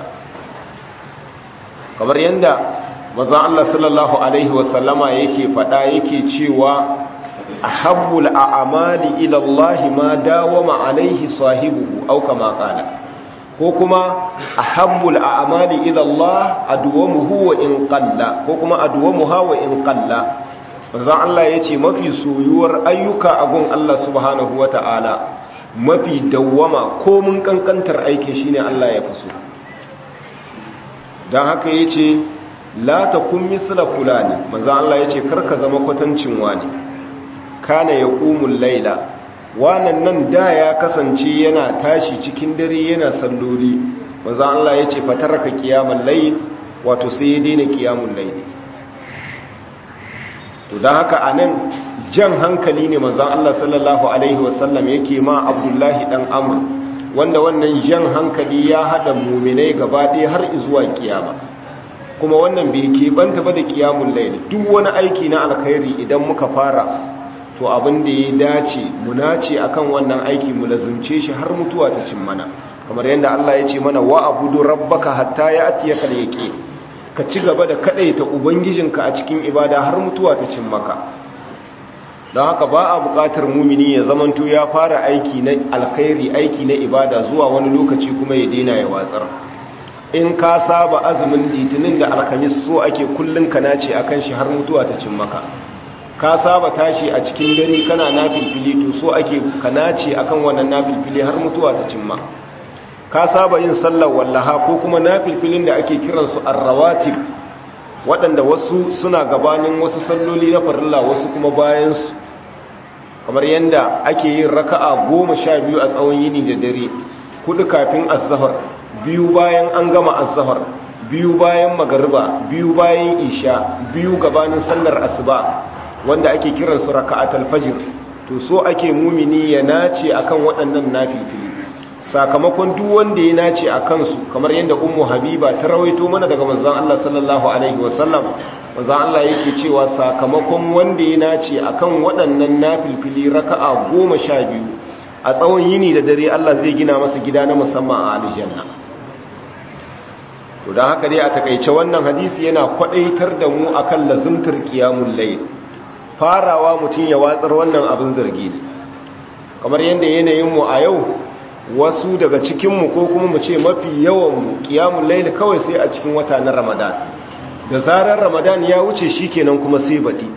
kamar yadda mazan Allah sallallahu Alaihi wasallama yake fada yake cewa a habbul a'amali ilallahi ma dawama alaihi sahibuhu auka maƙala ko kuma a habbul a'amali ilallah aduwamuhu wa in qalla ko kuma aduwamuha wa in qalla manzon Allah yace mafi soyuwar ayyuka a gun Allah subhanahu wata'ala mafi dawwama ko mun kankantar aikin shine Allah ya fi so dan haka yace la takun misla fulani manzon Allah yace karka zama kwatancin wani kana yaqumul laila wannan nan da ya kasance yana tashi cikin dare yana salloli manzon Allah yace fataraka qiyamul layl wato sai ya daina kiyamun laili to don haka a nan jan hankali ne manzan Allah sallallahu Alaihi wasallam yake ma abdullahi dan amur wanda wannan jan hankali ya haɗa muminai gaba ɗaya har izuwa kiyama kuma wannan bai keɓanta ba da kiyamun laili duk wani aiki na alkhairi idan muka fara to abin da ya dace mu nace akan wannan aiki mu lazumce shi har mutuwa ta cin mana kamar yadda Allah ya ce mana wa abudu rabbaka hatta ya atiyaka yaqin ka ci gaba da kadaita ubangijinka a cikin ibada har mutuwa ta cin maka don haka ba a bukatar mumini ya zamanto ya fara aiki na alkhairi aiki na ibada zuwa wani lokaci kuma ya daina ya watsar in ka saba azumin litinin da alhamis so ake kullun ka nace akan shi har mutuwa ta cin maka ka saba tashi a cikin dare kana nafilfili to so ake ka nace akan wannan nafilfili har mutuwa ta cin maka ka saba yin sallar wallaha ko kuma nafilfilin da ake kiransu arrawatib waɗanda wasu suna gabanin wasu salloli na farilla wasu kuma bayansu kamar yadda ake yin raka'a goma sha biyu a tsawon yini da dare kudu kafin azahar biyu bayan an gama azahar biyu bayan magariba biyu bayan isha biyu gabanin sallar asuba wanda ake kiransu raka'atul fajr to so ake mumini ya nace akan waɗannan nafilfili sakamakon duk wanda ya nace a kansu kamar yadda ummu habiba ta rawaito mana daga manzon Allah sallallahu alaihi wasallam manzon Allah yake cewa sakamakon wanda ya nace akan waɗannan nafilfili raka'a goma sha biyu a tsawon yini da dare Allah zai gina masa gida na musamman a aljanna to dan haka dai a takeice wannan hadisi yana kwadaitar da mu akan lazumtar qiyamul layl farawa mutun ya watsar wannan abin zargi ne kamar yadda yanayin mu a yau wasu daga cikinmu ko kuma mu ce mafi yawan kiyamun laili kawai sai a cikin wata na ramadan da zarar ramadan ya wuce shi kenan kuma sai baɗi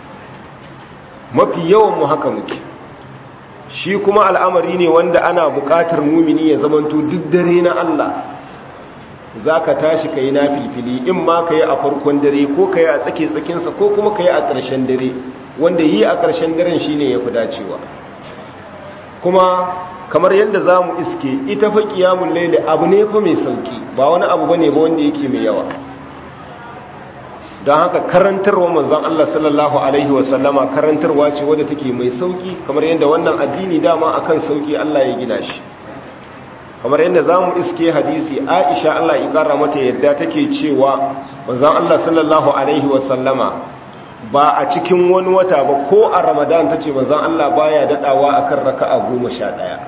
mafi yawan mu haka muke shi kuma al'amari ne wanda ana buƙatar mumini ya zamanto duk dare na Allah za ka tashi ka yi na filfili in ma ka yi a farkon dare ko ka yi a tsake tsakinsa ko kuma ka yi a ƙarshen dare wanda yi a ƙarshen daren shi ne ya fi dacewa kuma kamar yadda za mu iske ita fa kiyamun laili abu ne fa mai sauki ba wani abu ba ne ba wanda yake mai yawa don haka karantarwa manzan Allah sallallahu Alaihi wasallama karantarwa ce wadda take mai sauki kamar yadda wannan addini dama akan sauki Allah ya gina shi kamar yadda za mu iske hadisi aisha Allah ya kara mata yadda take cewa manzan Allah sallallahu Alaihi wasallama ba a cikin wani wata ba ko a ramadan ta ce manzan Allah baya daɗawa akan raka'a goma sha ɗaya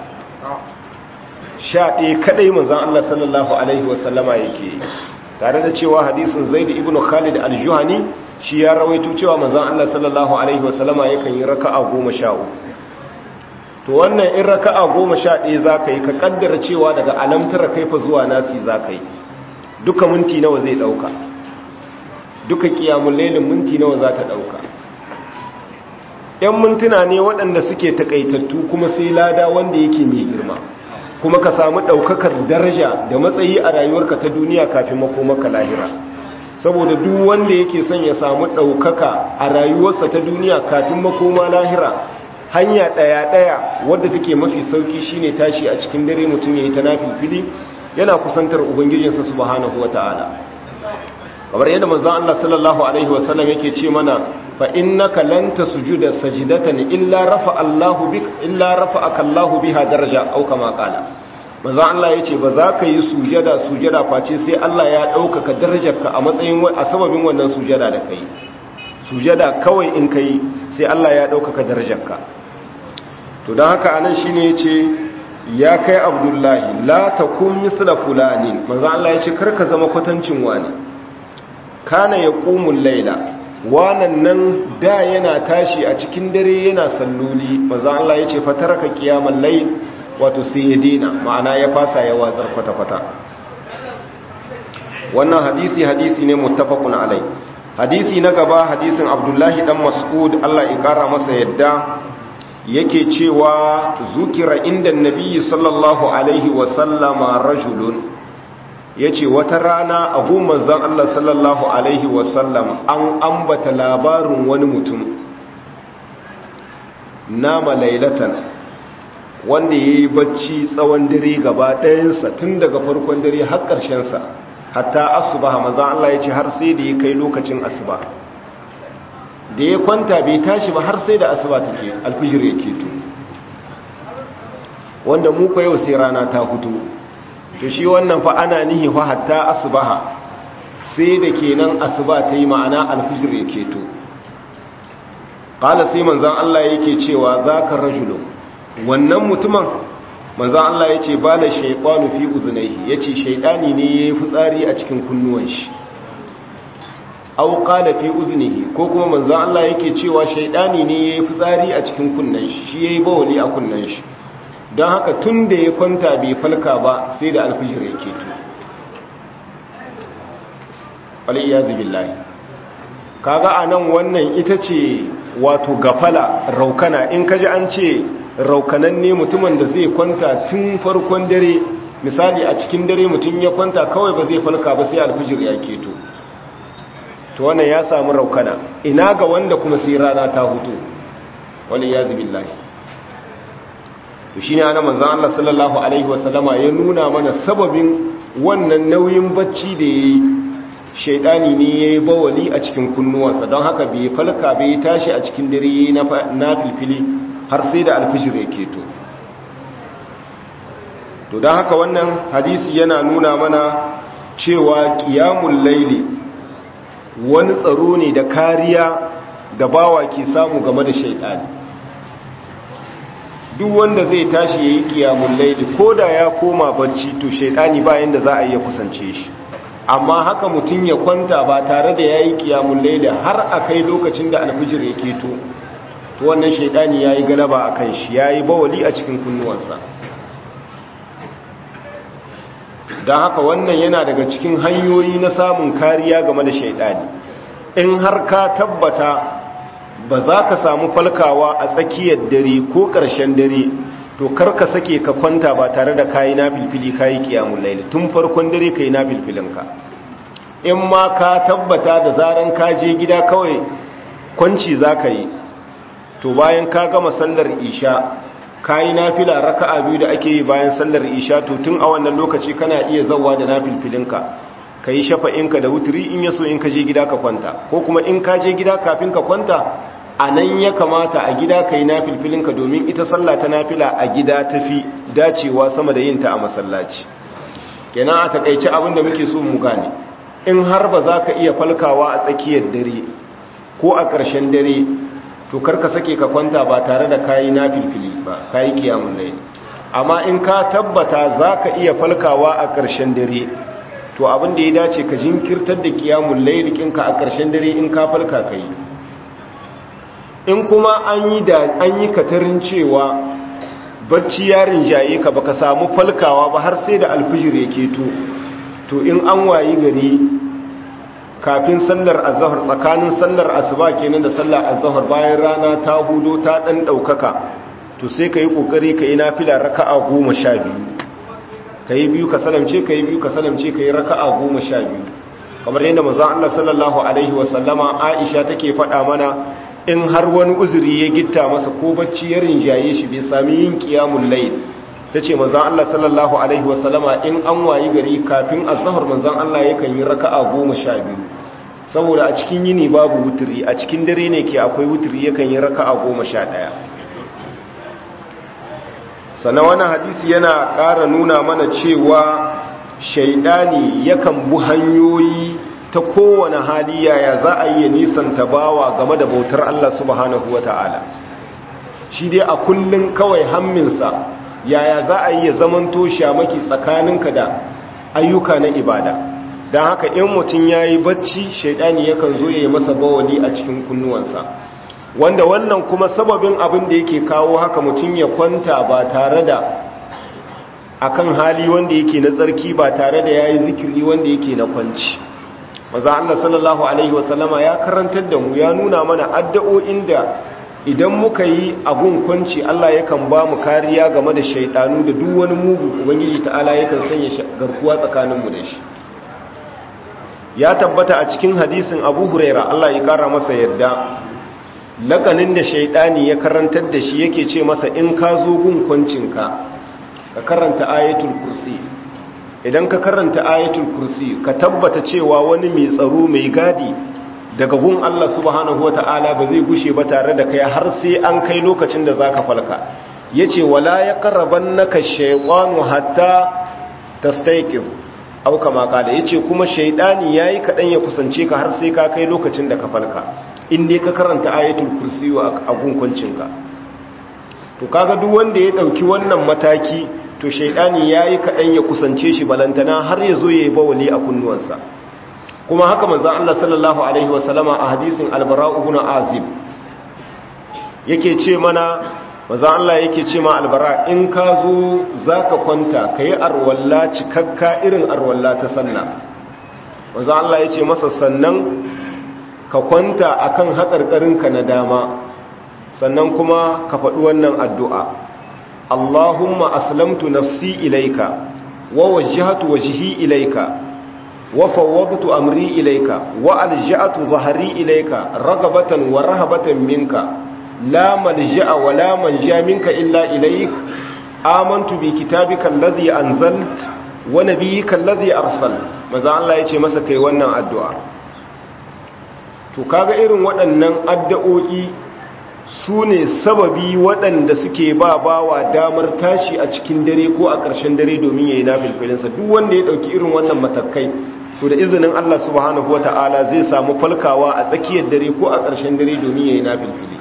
sha ɗaya kaɗai manzan Allah sallallahu Alaihi wasallama yake tare da cewa hadisin zaidu ibn khalid al-juhani shi ya rawaito cewa manzan Allah sallallahu Alaihi wasallama yakan yi raka'a goma sha uku to wannan in raka'a goma sha ɗaya za ka yi ka ƙaddara cewa daga alamtara kaifa zuwa nasi za ka yi duka minti nawa zai ɗauka duka ƙiyamun lailin minti nawa za ta ɗauka ‘yan mintuna ne waɗanda suke taƙaitattu kuma sai lada wanda yake mai girma kuma ka samu ɗaukakar daraja da matsayi a rayuwarka ta duniya kafin makomaka lahira saboda duk wanda yake son ya samu ɗaukaka a rayuwarsa ta duniya kafin makoma lahira hanya ɗaya-ɗaya wadda take mafi sauki shine tashi a cikin dare mutum ya yi ta nafilfili yana kusantar ubangijinsa subhanahu wa ta'ala kamar yadda manzon Allah sallallahu alaihi wasallam yake ce mana fa innaka lan tasjuda sajdatan illa rafa Allahu bik illa rafa'aka Allahu biha daraja au kama qala manzon Allah yace ba za ka yi sujada sujada face sai Allah ya ɗaukaka darajarka a matsayin a sababin wannan sujada da kai sujada kawai in kai sai Allah ya ɗaukaka darajarka to don haka anan shine yace ya kai abdullahi la takun misla fulani manzon Allah yace karka zama kwatancin wani kana ya ƙumun laila wanan nan da yana tashi a cikin dare yana salloli maza Allah ya ce fataraka kiyaman lail wato sai ya dina ma'ana ya fasa ya watsar kwata-kwata wannan hadisi hadisi ne muttafaqun alai hadisi na gaba hadisin abdullahi dan mas'ud Allah ya kara masa yadda yake cewa zukira inda nabiyyi sallallahu alaihi wa sallama rajulun ya ce wata rana a goma zan Allah sallallahu Alaihi wasallam an ambata labarin wani mutum nama lailatan wanda ya yi bacci tsawon dare gaba ɗayansa tun daga farkon dare har ƙarshensa hatta asubaha manzon Allah ya ce har sai da ya kai lokacin asuba da ya kwanta bai tashi ba har sai da asuba take alfijir ya keto wanda mu ko yau sai rana ta fito to shi wannan fa ana nihi fa hatta asubaha sai da kenan asuba ta yi ma'ana alfijir ya keto qala sai manzon Allah yake cewa zaka rajulu wannan mutumin manzon Allah yace bala shaytanu fi uzunaihi yace shaydani ne yayi fitsari a cikin kunnuwan shi aw qala fi uzunihi ko kuma manzon Allah yake cewa shaydani ne yayi fitsari a cikin kunnan shi shi yayi bawli a kunnan shi don haka tun da ya kwanta bai falka ba sai da alfijir ya keto waliyazu billahi kaga anan wannan ita ce wato gafala raukana in kaji an ce raukanan ne mutumin da zai kwanta tun farkon dare misali a cikin dare mutum ya kwanta kawai ba zai falka ba sai alfijir ya keto to wannan ya samu raukana ina ga wanda kuma sai rana ta hutu waliyazu billahi to shine ana manzon Allah sallallahu alaihi wasallama ya nuna mana sababin wannan nauyin bacci da yayi shaidani ne yayi bawali a cikin kunnuwansa don haka bai falka bai tashi a cikin dare yayi na filfili har sai da alfijir ya keto to don haka wannan hadisi yana nuna mana cewa qiyamul laili wani tsaro ne da kariya da bawa ke samu game da shaidani duk wanda zai tashi ya yi kiyamun laili ko da ya koma bacci to shaidani bayan da za a iya kusance shi amma haka mutum ya kwanta ba tare da ya yi kiyamun laili har a kai lokacin da alfijir ya keto to wannan shaidani ya yi galaba a kan shi ya yi bawali a cikin kunnuwansa don haka wannan yana daga cikin hanyoyi na samun kariya game da shaidani in har ka tabbata ba za ka samu falkawa a tsakiyar dare ko ƙarshen dare to karka sake ka kwanta ba tare da kayi na filfili kayi kiyamun laili tun farkon dare ka yi na filfilinka in ma ka tabbata da zaran ka je gida kawai kwanci za ka yi to bayan ka gama sallar isha kayi na fila raka'a biyu da ake yi bayan sallar isha to tun a wannan lokaci kana iya zawa da na filfilinka ka yi shafa'inka da wuturi in yaso in ka je gida ka kwanta ko kuma in ka je gida kafin ka kwanta a nan ya kamata a gida ka yi nafilfilinka domin ita sallah ta nafila a gida tafi dacewa sama da yinta a masallaci kenan a takaice abin da muke so mu gane in har ba za ka iya falkawa a tsakiyar dare ko a ƙarshen dare to karka sake ka kwanta ba tare da kayi nafilfili ba kayi kiyamun laili amma in ka tabbata za ka iya falkawa a ƙarshen dare to abin da ya dace ka jinkirtar da kiyamun laili kinka a ƙarshen dare in ka falka ka yi in kuma an yi da an yi katarin cewa barci yarin jaye ka baka samu falkawa ba har sai da alfijir ya keto to in an wayi gari kafin sallar azhar tsakanin sallar asuba kenan da sallar azhar bayan rana ta hudo ta dan daukaka to sai kai kokari kai nafila raka'a 12 kai biyu ka salamce kai biyu ka salamce kai raka'a 12 kamar yadda manzon Allah sallallahu alaihi wasallama Aisha take faɗa mana in har wani uzuri ya gitta masa ko bacci ya rinjaye shi bai sami yin qiyamul layl tace manzon Allah sallallahu alaihi wasallama in an wayi gari kafin azhar manzon Allah yakan yi raka'a 12 saboda a cikin yini babu wuturi a cikin dare ne ke akwai wuturi yakan yi raka'a 11 sannan wannan hadisi yana ƙara nuna mana cewa shaidani yakan bu hanyoyi ta kowane hali yaya za a yi nisan tabawa game da bautar Allah subhanahu wata'ala shi dai a kullun kawai hamminsa yaya za a yi ya zamanto shamaki tsakaninka da ayyuka na ibada don haka in mutum ya yi bacci shaidani yakan zo ya yi masa bawali a cikin kunnuwansa wanda wannan kuma sababin abin da yake kawo haka mutum ya kwanta ba tare da akan hali wanda yake na tsarki ba tare da yayi zikiri wanda yake na kwanci maza Allah sallallahu alaihi wasallama ya karantar da mu ya nuna mana addu'o'in da idan muka yi abun kwanci Allah yakan ba mu kariya game da shaidanu da duk wani mugu ubangiji ta'ala yakan sanya garkuwa tsakaninmu da shi ya tabbata a cikin hadisin Abu Huraira Allah ya kara masa yadda lakanin da shaidani ya karantar da shi yake ce masa in ka zo gun kwancinka ka karanta ayatul kursi idan ka karanta ayatul kursi ka tabbata cewa wani mai tsaro mai gadi daga gun Allah subhanahu wata'ala ba zai gushe ba tare da kai har sai an kai lokacin da zaka falka yace wala yaqrabannaka shaytanu hatta tastayqiz aw kama kada yace kuma shaydani yayi kadan ya kusance ka har sai ka kai lokacin da ka falka in dai ka karanta ayatul kursi a gunkuncinka to kaga duk wanda ya dauki wannan mataki to shaydani yayi kadan ya kusance shi balantana har ya zo yayi bawali a kunnuwansa kuma haka manzon Allah sallallahu alaihi wasallama a hadisin al-bara ibn azib yake ce mana manzon Allah yake ce ma al-bara in ka zo zaka kwanta kai arwalla cikakka irin arwalla ta sallah manzon Allah yace masa sannan ka kwanta akan haƙarƙarinka na dama sannan kuma ka faɗi wannan addu'a Allahumma aslamtu nafsi ilaika wa wajjahatu wajhi ilaika wa fawwadtu amri ilaika wa alja'atu dhahri ilaika ragabatan wa rahabatan minka la malja'a wa la manja minka illa ilaik amantu bi kitabika alladhi anzalt wa nabiyyika alladhi arsalt manzo Allah yace masa kai wannan addu'a to kaga irin waɗannan addu'o'i su ne sababi waɗanda suke ba bawa damar tashi a cikin dare ko a ƙarshen dare domin ya yi nafilfilinsa duk wanda ya ɗauki irin wannan matakai to da izinin Allah subhanahu wata'ala zai samu falkawa a tsakiyar dare ko a ƙarshen dare domin ya yi nafilfili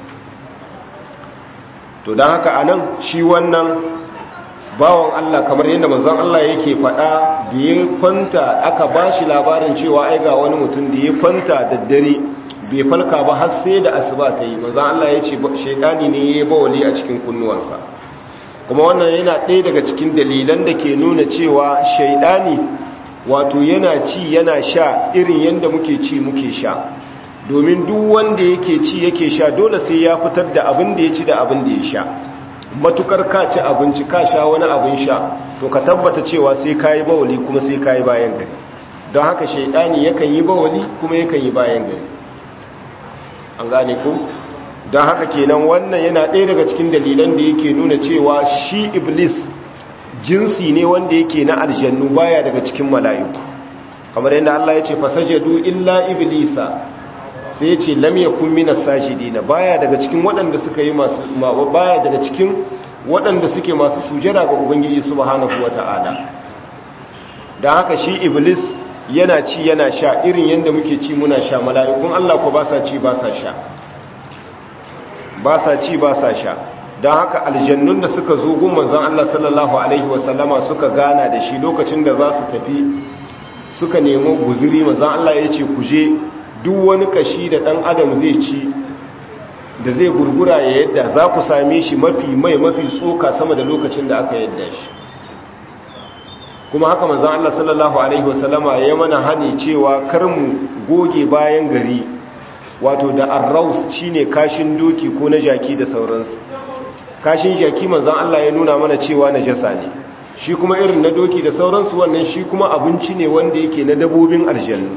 to don haka a nan shi wannan bawan Allah kamar yadda manzon Allah yake faɗa da ya kwanta aka ba shi labarin cewa ai ga wani mutum da ya kwanta da dare bai falka ba har sai da asuba ta yi manzon Allah ya ce shaidani ne ya yi bawali a cikin kunnuwansa kuma wannan yana ɗaya daga cikin dalilan da ke nuna cewa shaidani wato yana ci yana sha irin yadda muke ci muke sha domin duk wanda yake ci yake sha dole sai ya fitar da abin da ya ci da abin da ya sha matukar ka ci abinci ka sha wani abin sha to ka tabbata cewa sai ka yi bawali kuma sai ka yi bayan gari don haka shaidani yakan yi bawali kuma yakan yi bayan gari an gane ku don haka kenan wannan yana ɗaya daga cikin dalilan da yake nuna cewa shi iblis jinsi ne wanda yake na aljannu baya daga cikin mala'iku kamar yadda Allah ya ce fasajadu illa iblisa sai ce lam yakun minas sajidina baya daga cikin waɗanda suka yi masu baya daga cikin waɗanda suke masu sujada ga ubangiji subhanahu wata'ala dan haka shi iblis yana ci yana sha irin yanda muke ci muna sha mala'ikun Allah ko ba sa ci ba sa sha ba sa ci ba sa sha dan haka aljannun da suka zo gun manzon Allah sallallahu alaihi wasallama suka gana da shi lokacin da za su tafi suka nemo guzuri manzon Allah ya ce ku je duk wani kashi da ɗan adam zai ci da zai gurgura ya yadda za ku same shi mafi mai mafi tsoka sama da lokacin da aka yadda shi kuma haka manzan Allah sallallahu Alaihi wasallama ya mana hani cewa kar mu goge bayan gari wato da arraus shine kashin doki ko na jaki da sauransu kashin jaki manzan Allah ya nuna mana cewa na jasa ne shi kuma irin na doki da sauransu wannan shi kuma abinci ne wanda yake na dabobin aljannu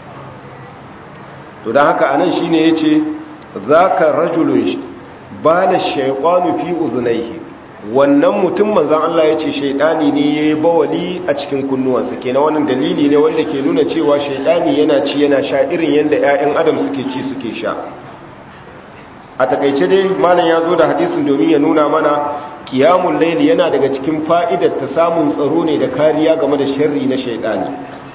to don haka anan shi ne ya ce za ka rajulun ba da shaikwanu fi uzunaihi wannan mutum manzan Allah ya ce shaidani ne ya yi bawali a cikin kunnuwansa kenan wannan dalili ne wanda ke nuna cewa shaidani yana ci yana sha irin yadda 'ya'yan adam suke ci suke sha a takaice dai malam ya zo da hadisin domin ya nuna mana kiyamun laili yana daga cikin fa'idar ta samun tsaro ne da kariya game da sharri na shaidani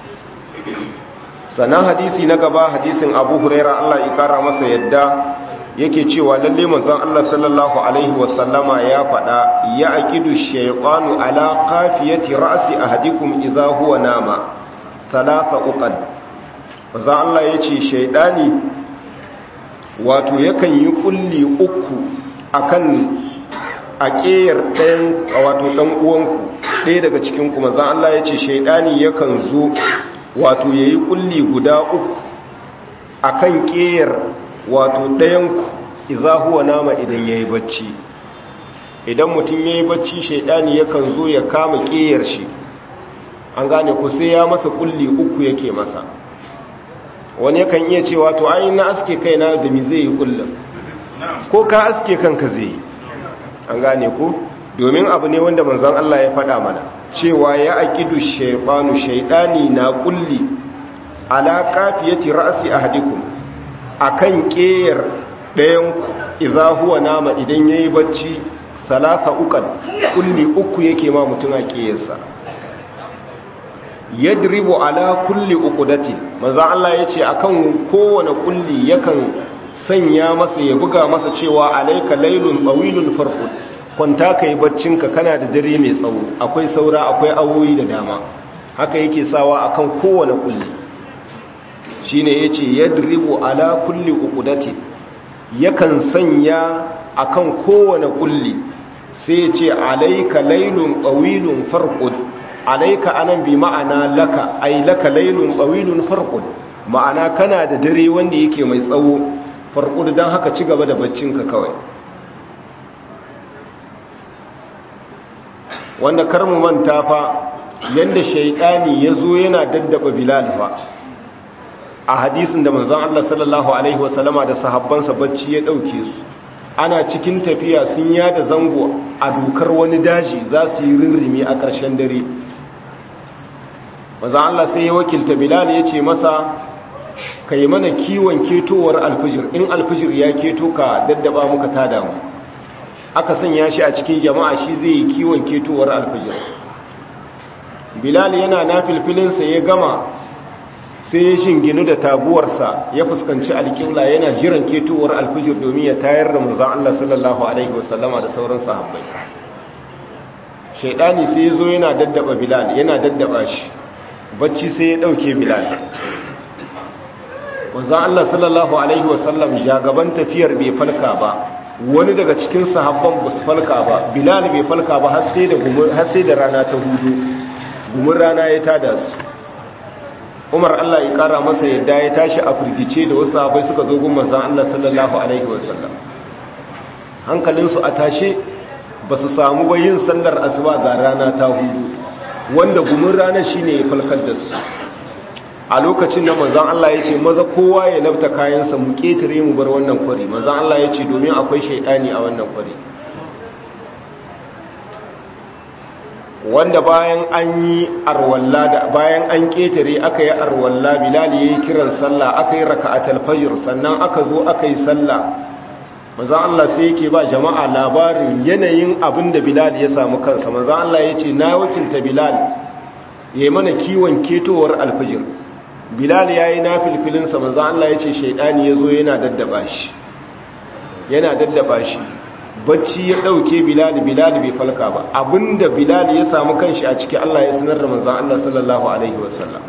sannan hadisi na gaba hadisin abu huraira Allah ya kara masa yadda yake cewa lalle manzon Allah sallallahu alaihi wasallama ya faɗa ya aqidu shaytanu ala qafiyati ra'si ahadikum idha huwa nama salasa uqad manzon Allah yace shaydani wato yakan yi kulli uku akan aƙeyar ɗayan wato ɗan uwanku ɗaya daga cikin ku manzon Allah yace shaydani yakan zo wato ya yi kulli guda uku a kan ƙeyar wato ɗayanku iza huwa nama idan ya yi bacci idan mutum ya yi bacci shaidani yakan zo ya kama ƙeyar shi an gane ku sai ya masa kulli uku yake masa wani yakan iya cewa to ai na aske kaina da mi zai yi kullum ko ka aske kanka zai yi an gane ku domin abu ne wanda manzon Allah ya faɗa mana cewa ya aqidu shaytanu shaytani na kulli ala kafiyati ra'si ahadikum akan ƙeyar ɗayan idza huwa nama idan yayi bacci salasa uqad kulli uku yake ma mutum a ƙeyarsa yadribu ala kulli uqdati manzo Allah yace akan kowane kulli yakan sanya masa ya buga masa cewa alayka laylun tawilun farqud kwanta kai baccinka kana da dare mai tsawo akwai saura akwai awoyi da dama haka yake sawa akan kowane kulli shine yace yadribu ala kulli uqdati yakan sanya akan kowane kulli sai yace alayka laylun tawilun farqud alaika anan bi ma'ana laka ai laka laylun tawilun farqud ma'ana kana da dare wanda yake mai tsawo farqud dan haka ci gaba da baccinka kawai wanda kar mu manta fa yanda shaytani yazo yana daddaba bilal fa a hadisin da manzon Allah sallallahu alaihi wasallama da sahabbansa bacci ya dauke su ana cikin tafiya sun yada zango a dokar wani daji za su yi rirrimi a ƙarshen dare maza Allah sai ya wakilta Bilal ya ce masa ka yi mana kiwon ketowar alfijir in alfijir ya keto ka daddaba muka tada mu aka sanya shi a cikin jama'a shi zai yi kiwon ketowar alfijir Bilal yana na filfilinsa ya gama sai ya shinginu da taguwarsa ya fuskanci alƙibla yana jiran ketowar alfijir domin ya tayar da manzan Allah sallallahu alaihi wasallama da sauran sahabbai shaidani sai ya zo yana daddaba Bilal yana daddaba shi bacci sai ya ɗauke bilal wanzan Allah sallallahu Alaihi wasallam jagaban tafiyar bai falka ba wani daga cikin sahabban ba su falka ba bilal bai falka ba har sai da rana ta hudu gumin rana ya tada su umar Allah ya kara masa yadda ya tashi a firgice da wasu sahabai suka zo gun manzan Allah sallallahu Alaihi wasallam hankalinsu a tashe ba su samu bayin sallar asuba ga rana ta hudu wanda gumin ranar shi ne ya falkar da su a lokacin da manzan Allah ya ce maza kowa ya labta kayansa mu ƙetare mu bar wannan kwari manzan Allah ya ce domin akwai shaidani a wannan kwari wanda bayan an yi arwalla da bayan an ƙetare aka yi arwalla bilal ya yi kiran sallah aka yi raka'atul fajr sannan aka zo aka yi sallah manzan Allah sai yake ba jama'a labarin yanayin abin da Bilal ya samu kansa manzan Allah ya ce na wakilta Bilal ya yi mana kiwon ketowar alfijir Bilal ya yi na filfilinsa manzan Allah ya ce shaidani ya zo yana daddaba shi yana daddaba shi bacci ya ɗauke Bilal Bilal bai falka ba abinda Bilal ya samu kanshi a ciki Allah ya sanar da manzan Allah sallallahu alaihi wasallam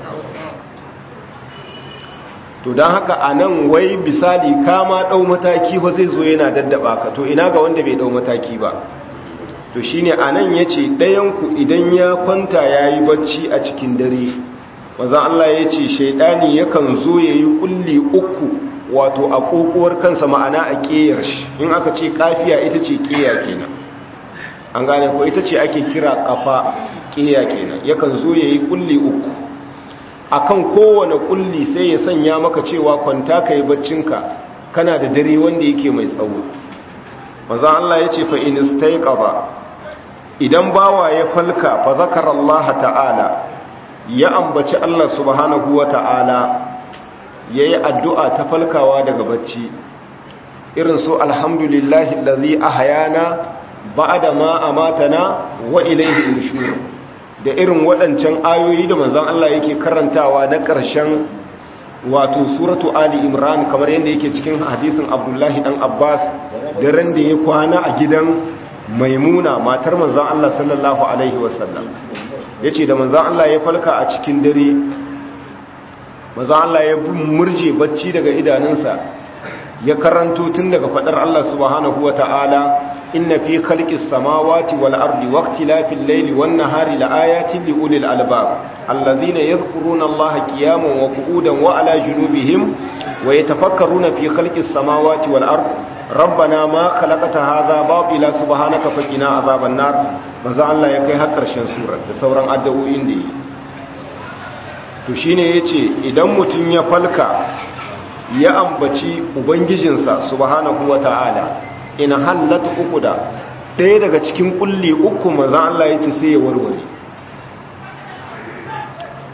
to don haka a nan wai misali kama ɗau mataki ba zai zo yana daddaba ka to ina ga wanda bai ɗau mataki ba to shi ne a nan ya ce ɗayanku idan ya kwanta ya yi bacci a cikin dare mazan Allah ya ce shaidani yakan zo ya yi ƙulli uku wato a ƙoƙuwar kansa ma'ana a ƙeyar shi in aka ce ƙafiya ita ce ƙeya kenan an gane ko ita ce ake kira ƙafa ƙeya kenan yakan zo ya yi ƙulli uku akan kowane kulli sai ya sanya maka cewa kwanta ka yi baccinka kana da dare wanda yake mai tsawo maza Allah ya ce fa'in istaiqaba idan bawa ya falka fa zakara Allah ta'ala ya ambaci Allah subhanahu wa ta'ala ya yi addu'a ta falkawa daga bacci irin su alhamdulillahi lalzi a hayana ba da ma a matana wa ilaihi nushuru da irin waɗancan ayoyi da manzan Allah yake karantawa na ƙarshen wato suratu Ali Imran kamar yadda yake cikin hadisin Abdullahi dan Abbas da ran da ya kwana a gidan Maimuna matar manzan Allah sallallahu alaihi wasallam yace da manzan Allah ya falka a cikin dare manzan Allah ya murje bacci daga idanunsa ya karanto tun daga fadar Allah subhanahu wataala inna fi khalqis samawati wal ardi waqtilafil layli wan nahari laayatin liulil albab alladhina yadhkuruna allaha qiyaman wa qu'udan wa ala junubihim wa yatafakkaruna fi khalqis samawati wal ardi rabbana ma khalaqta hadha batila subhanaka faqina azaban nar manzo Allah ya kai har karshen surar da sauran addu'o'in da yi to shine yace idan mutun ya falka ya ambaci ubangijinsa subhanahu wataala in hallata uku da ɗaya daga cikin kulli uku maza Allah ya ce sai ya warware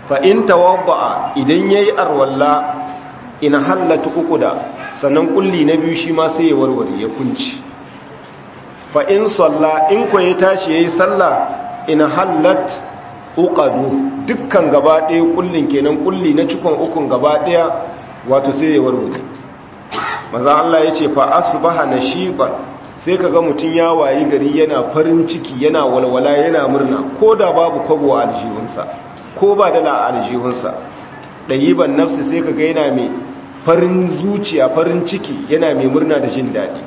fa in tawadda idan yayi arwalla in hallatu uquda sannan kulli na biyu shi ma sai ya warware ya kunci fa in salla in ko ya tashi yayi sallah in hallat uqadu dukkan gaba ɗaya kullin kenan kulli na cikon ukun gaba ɗaya wato sai ya warware maza Allah ya ce fa asbaha nashiban sai kaga mutun ya wayi gari yana farin ciki yana walwala yana murna ko da babu kwabo a aljihunsa ko ba dala a aljihunsa dayiban nafsi sai kaga yana mai farin zuciya farin ciki yana mai murna da jin daɗi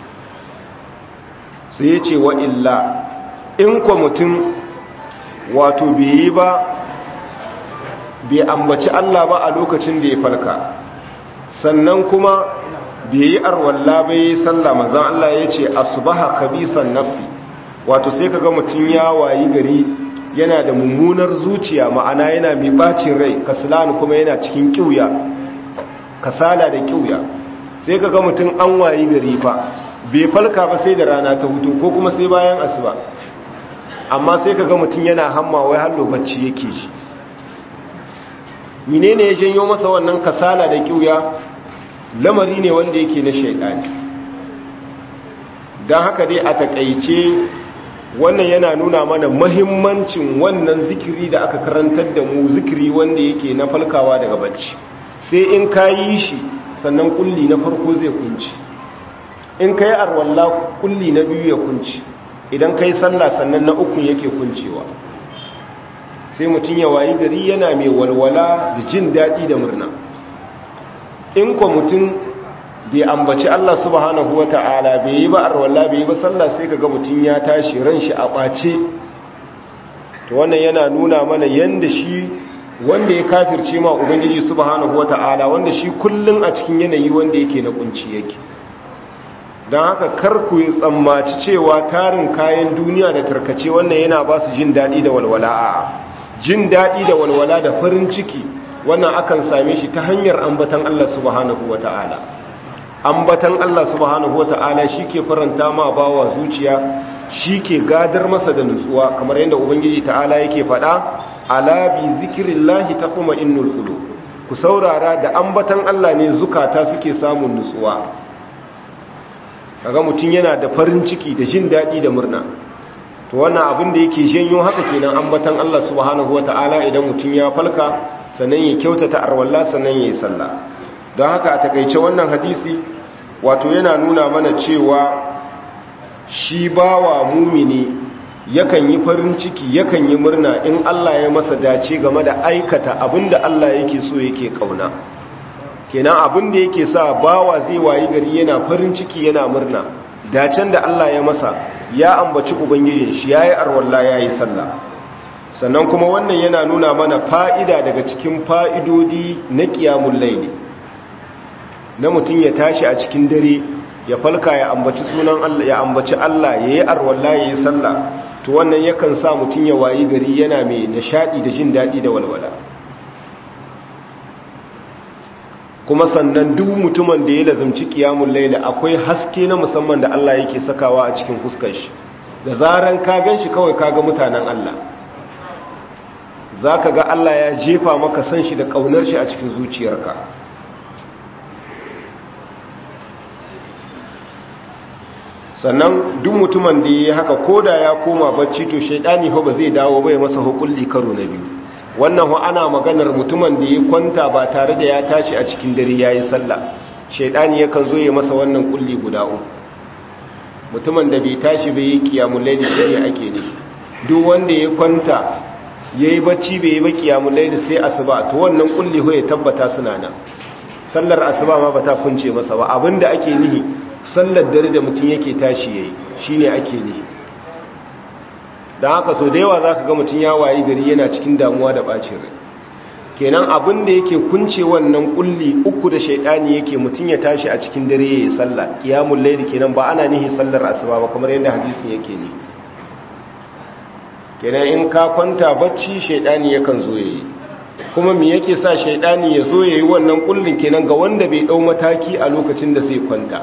sai ya ce wa illa in kwa mutum wato bai yi ba bai ambaci Allah ba a lokacin da ya farka sannan kuma bai yi arwalla bai yi sallah manzan Allah ya ce asbaha kabisan nafsi wato sai kaga mutum ya wayi gari yana da mummunar zuciya ma'ana yana mai bacin rai kaslani kuma yana cikin kiuya kasala da kiuya sai kaga mutum an wayi gari fa bai falka ba sai da rana ta hutu ko kuma sai bayan asuba amma sai kaga mutum yana hamma wai hallo bacci yake shi menene ya janyo masa wannan kasala da kiuya lamari ne wanda yake na shaidani don haka dai a takaice wannan yana nuna mana mahimmancin wannan zikiri da aka karantar da mu zikiri wanda yake na falkawa daga bacci sai in ka yi shi sannan kulli na farko zai kunci in ka yi arwalla kulli na biyu ya kunci idan ka yi sallah sannan na uku yake kuncewa sai mutum ya wayi gari yana mai walwala da jin daɗi da murna in kwa mutum bai ambaci Allah subhanahu wa ta'ala bai yi ba arwalla bai yi ba sallah sai ka ga mutum ya tashi ran shi a ɓace to wannan yana nuna mana yanda shi wanda ya kafirce ma ubangiji subhanahu wa ta'ala wanda shi kullum a cikin yanayi wanda yake na kunci yake don haka kar ku yi tsammaci cewa tarin kayan duniya da tarkace wannan yana ba su jin daɗi da walwala a jin daɗi da walwala da farin ciki wannan akan same shi ta hanyar ambatan Allah subhanahu wa ta'ala ambatan Allah subhanahu wa ta'ala shi ke faranta ma bawa zuciya shi ke gadar masa da nutsuwa kamar yadda ubangiji ta'ala yake faɗa ala bi zikirillahi taquma innul qulub ku saurara da ambatan Allah ne zukata suke samun nutsuwa kaga mutum yana da farin ciki da jin daɗi da murna to wannan abin da yake janyo haka kenan ambatan Allah subhanahu wata'ala idan mutum ya falka sannan ya kyautata arwalla sannan ya yi sallah don haka a takaice wannan hadisi wato yana nuna mana cewa shi bawa mumini yakan yi farin ciki yakan yi murna in Allah ya masa dace game da aikata abinda Allah yake so yake kauna kenan abinda yake sa bawa zai wayi gari yana farin ciki yana murna dacen da Allah ya masa ya ambaci ubangijin shi yayi arwalla yayi sallah sannan kuma wannan yana nuna mana fa'ida daga cikin fa'idodi na qiyamul layli na mutum ya tashi a cikin dare ya falka ya ambaci sunan Allah ya ambaci Allah yayi arwalla yayi sallah to wannan yakan sa mutum ya wayi gari yana mai nishadi da jin dadi da walwala kuma sannan duk mutumin da ya lazumci qiyamul layl akwai haske na musamman da Allah yake sakawa a cikin fuskar shi da zaran ka ganshi kawai kaga mutanen Allah zaka ga Allah ya jefa maka san shi da kaunar shi a cikin zuciyarka sannan duk mutumin da ya haka koda ya koma bacci to shaidani fa ba zai dawo bai masa hukulli karo na biyu wannan ho ana maganar mutumin da ya kwanta ba tare da ya tashi a cikin dare yayi sallah shaidani yakan zo ya masa wannan kulli guda uku mutumin da bai tashi bai yi kiyamul layli shi ake ne duk wanda ya kwanta yayi bacci bai yi ba kiyamul layli sai asuba to wannan kulli ho ya tabbata suna nan sallar asuba ma bata kunce masa ba abinda ake nihi sallar dare da mutum yake tashi yayi shine ake nihi dan haka so da yawa zaka ga mutum ya wayi gari yana cikin damuwa da bacin rai kenan abinda yake kunce wannan kulli uku da shaidani yake mutum ya tashi a cikin dare yayi sallah qiyamul layl kenan ba ana nihi sallar asuba ba kamar yadda hadisin yake ne kenan in ka kwanta bacci shaidani yakan zo yayi kuma me yake sa shaidani ya zo yayi wannan kullin kenan ga wanda bai dau mataki a lokacin da sai kwanta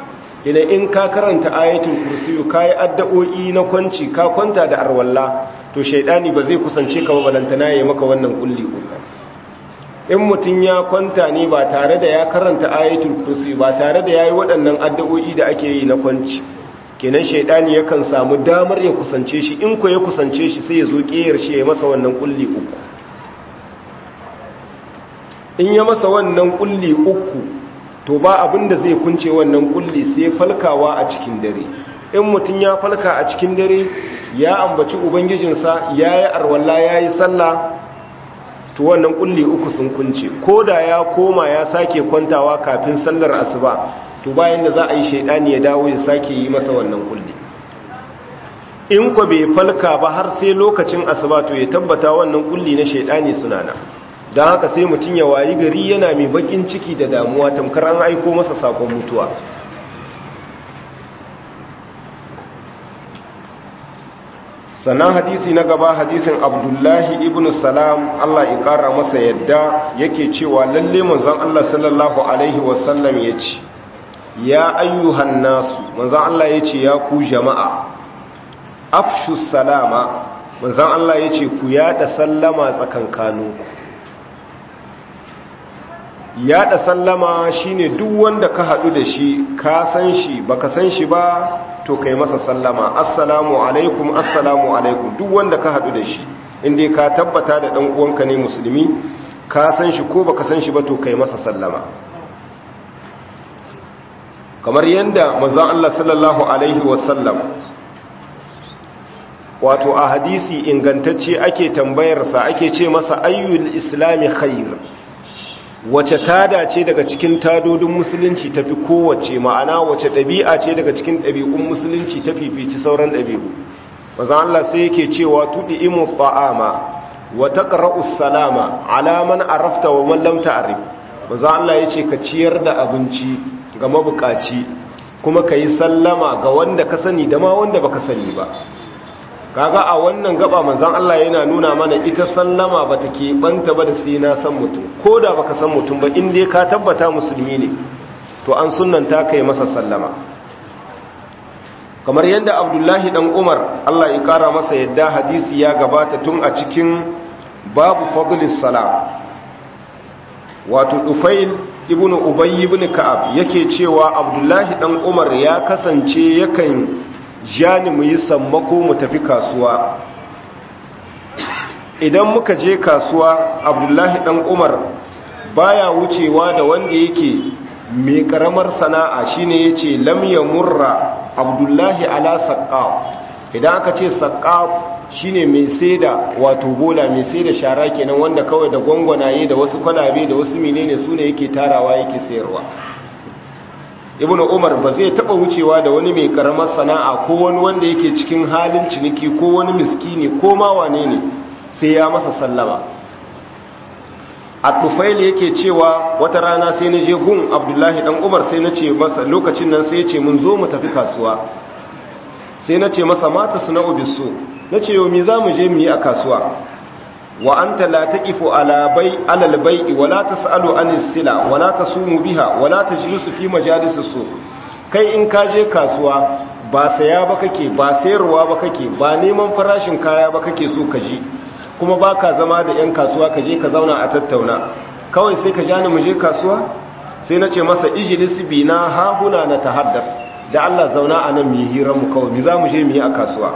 kenan in ka karanta ayatul kursiyu kai addu'o'i na kwanci ka kwanta da arwalla to shaidani ba zai kusance ka ba balantana ya maka wannan kulli uku in mutum ya kwanta ne ba tare da ya karanta ayatul kursi ba tare da yayi waɗannan addu'o'i da ake yi na kwanci kenan shaidani yakan samu damar ya kusance shi in ko ya kusance shi sai ya zo kiyar shi ya masa wannan kulli uku in ya masa wannan kulli uku to ba abin da zai kunce wannan kulli sai falkawa a cikin dare in mutum ya falka a cikin dare ya ambaci ubangijinsa ya yi arwalla ya yi sallah to wannan kulli uku sun kunce ko da ya koma ya sake kwantawa kafin sallar asuba to bayan da za a yi shaidani ya dawo ya sake yi masa wannan kulli in ko bai falka ba har sai lokacin asuba to ya tabbata wannan kulli na shaidani suna nan don haka sai mutum ya wayi gari yana mai bakin ciki da damuwa tamkar an aiko masa sakon mutuwa sannan hadisi na gaba hadisin abdullahi ibn salam allah ya kara masa yadda yake cewa lalle manzon allah sallallahu alaihi wasallam ya ce ya ayyuhan nasu manzon allah ya ce ya ku jama'a afshu salama manzon allah ya ce ku yada sallama tsakankaninku yada sallama shine duk wanda ka hadu da shi ka san shi baka san shi ba to kai masa sallama assalamu alaikum assalamu alaikum duk wanda ka hadu da shi inda ka tabbata da dan uwanka ne musulmi ka san shi ko baka san shi ba to kai masa sallama kamar yanda manzon Allah sallallahu alaihi wasallam wato a hadisi ingantacce ake tambayarsa ake ce masa ayyul islami khair wace tada ce daga cikin tadodin musulunci tafi kowace ma'ana wace ɗabi'a ce daga cikin ɗabi'un musulunci ta fifici sauran ɗabi'u mazan Allah sai yake cewa tuɗi imu ta'ama wa taqra'u salama ala man arafta wa man lam ta'rif mazan Allah yace ka ciyar da abinci ga mabukaci kuma kayi sallama ga wanda ka sani da ma wanda baka sani ba kaga a wannan gaba manzon Allah yana nuna mana ita sallama bata ke banta ba da sai na san mutum ko da baka san mutum ba in dai ka tabbata musulmi ne to an sunnanta kai masa sallama kamar yadda Abdullahi dan Umar Allah ya kara masa yadda hadisi ya gabata tun a cikin babu fadlis salam wato Dufail ibn Ubay ibn Ka'ab yake cewa Abdullahi dan Umar ya kasance yakan jani mu yi sammako mu tafi kasuwa idan muka je kasuwa abdullahi dan umar baya wucewa da wanda yake mai karamar sana'a shine yace lam yamurra abdullahi ala saqqaf idan aka ce saqqaf shine mai saida wato bola mai saida shara kenan wanda kawai da gwangwanaye da wasu kwalabe da wasu menene sune yake tarawa yake sayarwa ibnu umar ba zai taba wucewa da wani mai karamar sana'a ko wani wanda yake cikin halin ciniki ko wani miskini ko ma wane ne sai ya masa sallama at-tufail yake cewa wata rana sai na je gun abdullahi dan umar sai na ce masa lokacin nan sai ya ce mun zo mu tafi kasuwa sai na ce masa mata suna'u bisu na ce yau me za mu je mu yi a kasuwa wa anta la taqifu ala bay ala al-bay'i wa la tas'alu anis sila wa la tasumu biha wa la tajlisu fi majalis su kai in ka je kasuwa ba saya ba kake ba sayarwa ba kake ba neman farashin kaya ba kake so ka ji kuma baka zama da yan kasuwa ka je ka zauna a tattauna kawai sai ka ja ni mu je kasuwa sai na ce masa ijlis bina ha huna na tahaddath da Allah zauna a nan mu yi hirar mu kawai mi za mu je mu yi a kasuwa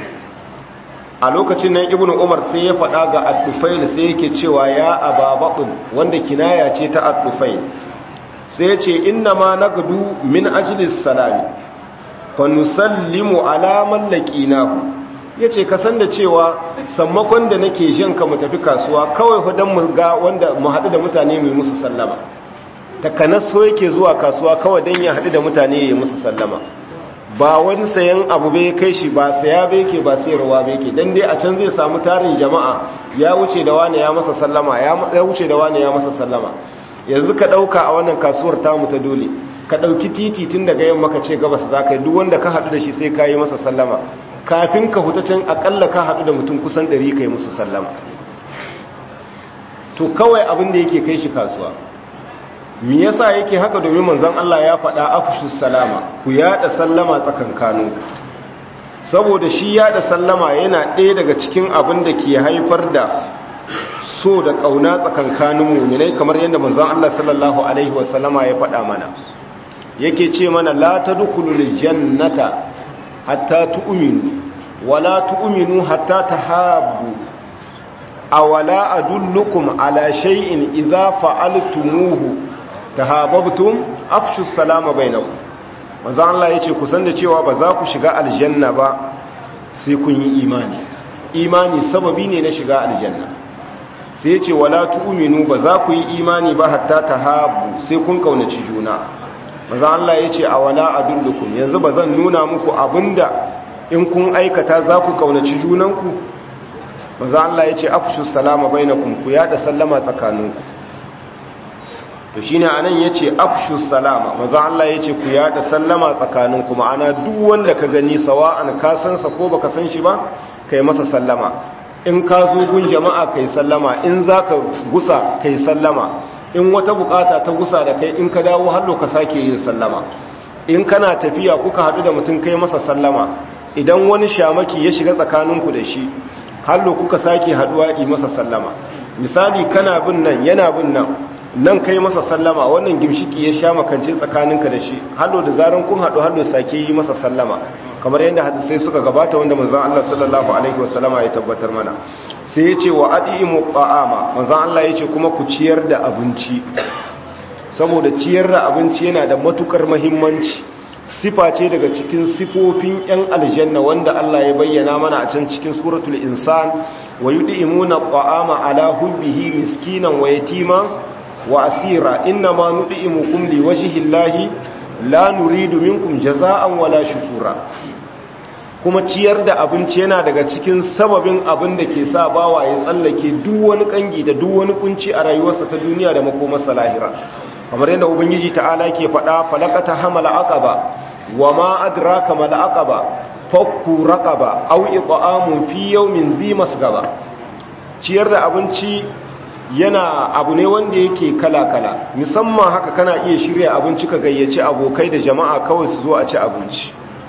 a lokacin nan ibn umar sai ya faɗa ga al-tufail sai yake cewa ya ababatun wanda kinaya ce ta al-tufail sai ya ce inna ma nagdu min ajlis salami fa nusallimu ala man laqinahu yace ka san da cewa sammakon da nake jin ka mu tafi kasuwa kawai fa dan mu ga wanda mu haɗu da mutane mu musu sallama takanas so yake zuwa kasuwa kawai dan ya haɗu da mutane ya musu sallama ba wani sayan abu bai kai shi ba saya bai ke ba sayarwa bai ke dan dai a can zai samu tarin jama'a ya wuce da wani ya masa sallama ya wuce da wani ya masa sallama yanzu ka dauka a wannan kasuwar tamu ta dole ka dauki titi tun daga yamma ka ce gabas za ka yi duk wanda ka hadu da shi sai ka yi masa sallama kafin ka huta can akalla ka hadu da mutum kusan 100 kai musu sallama to kawai abin da yake kai shi kasuwa me yasa yake haka domin manzon Allah ya faɗa afshu salama ku yada sallama tsakankaninku saboda shi ya da sallama yana ɗaya daga cikin abin da ke haifar da so da ƙauna tsakankanin muminai kamar yadda manzon Allah sallallahu alaihi wasallama ya faɗa mana yake ce mana la tadkhulul jannata hatta tu'minu wala tu'minu hatta tahabbu awala adullukum ala shay'in idza fa'altumuhu tahabbtum afshu salama bainakum manzo Allah yace ku san da cewa ba za ku shiga aljanna ba sai kun yi imani imani sababi ne na shiga aljanna sai yace wala tu'minu ba za ku yi imani ba hatta tahabbu sai kun kaunaci juna manzo Allah yace awala adullukum yanzu ba zan nuna muku abinda in kun aikata za ku kaunaci junanku manzo Allah yace afshu salama bainakum ku yada sallama tsakaninku to shine anan yace afshu salama manzo Allah yace ku yada sallama tsakaninku ma'ana duk wanda ka gani sawa'an ka san sa ko baka san shi ba kai masa sallama in ka zo gun jama'a kai sallama in zaka gusa kai sallama in wata bukata ta gusa da kai in ka dawo hallo ka sake yin sallama in kana tafiya kuka hadu da mutum kai masa sallama idan wani shamaki ya shiga tsakaninku da shi hallo kuka sake haduwa yi masa sallama misali kana bin nan yana bin nan nan kai masa sallama wannan gimshiki ya sha makance tsakaninka da shi hallo da zaran kun hadu hallo sake yi masa sallama kamar yadda hadisai suka gabata wanda manzon Allah sallallahu alaihi wasallama ya tabbatar mana sai ya ce wa adimu ta'ama manzon Allah ya ce kuma ku ciyar da abinci saboda ciyar da abinci yana da matukar muhimmanci sifa ce daga cikin sifofin 'yan aljanna wanda Allah ya bayyana mana a can cikin suratul insan wa yud'imuna at'ama ala hubbihi miskinan wa yatima wa asira inma nud'imukum liwajhi llahi la nuridu minkum jazaa'an wala shukura kuma ciyar da abinci yana daga cikin sababin abin da ke sa bawa ya tsallake duk wani kangi da duk wani kunci a rayuwarsa ta duniya da makomarsa lahira kamar yadda ubangiji ta'ala ke faɗa falakata hamala aqaba wa ma adraka mal aqaba fakku raqaba aw it'amun fi yawmin dhi masgaba ciyar da abinci yana abu ne wanda yake kala kala musamman haka kana iya shirya abinci ka gayyaci abokai da jama'a kawai su zo a ci abinci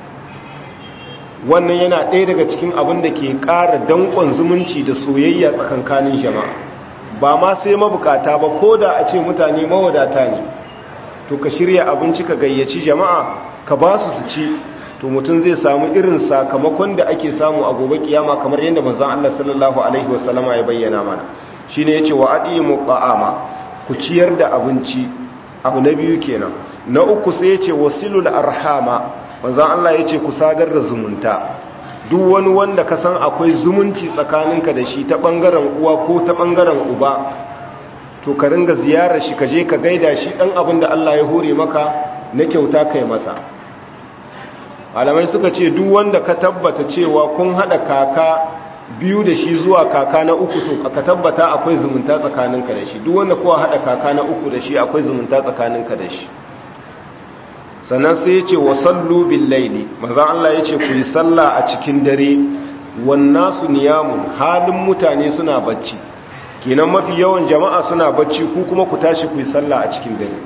wannan yana ɗaya daga cikin abin da ke ƙara danƙon zumunci da soyayya tsakankanin jama'a ba ma sai mabukata ba ko da a ce mutane mawadata ne to ka shirya abinci ka gayyaci jama'a ka ba su su ci to mutum zai samu irin sakamakon da ake samu a gobe kiyama kamar yadda manzon Allah sallallahu alaihi wasallama ya bayyana mana shine yace wa adimu qa'ama ku ciyar da abinci abu na biyu kenan na uku sai yace wasilul arhama manzon Allah yace ku sadar da zumunta duk wani wanda ka san akwai zumunci tsakaninka da shi ta ɓangaren uwa ko ta ɓangaren uba to ka ringa ziyarar shi ka je ka gaida shi ɗan abin da Allah ya hore maka na kyauta kai masa malamai suka ce duk wanda ka tabbata cewa kun haɗa kaka biyu da shi zuwa kaka na uku to ka tabbata akwai zumunta tsakaninka da shi duk wanda kuwa haɗa kaka na uku da shi akwai zumunta tsakaninka da shi sannan sai ya ce wa sallu bil laili maza Allah ya ce ku yi sallah a cikin dare wannan su niyamun halin mutane suna bacci kenan mafi yawan jama'a suna bacci ku kuma ku tashi ku yi sallah a cikin dare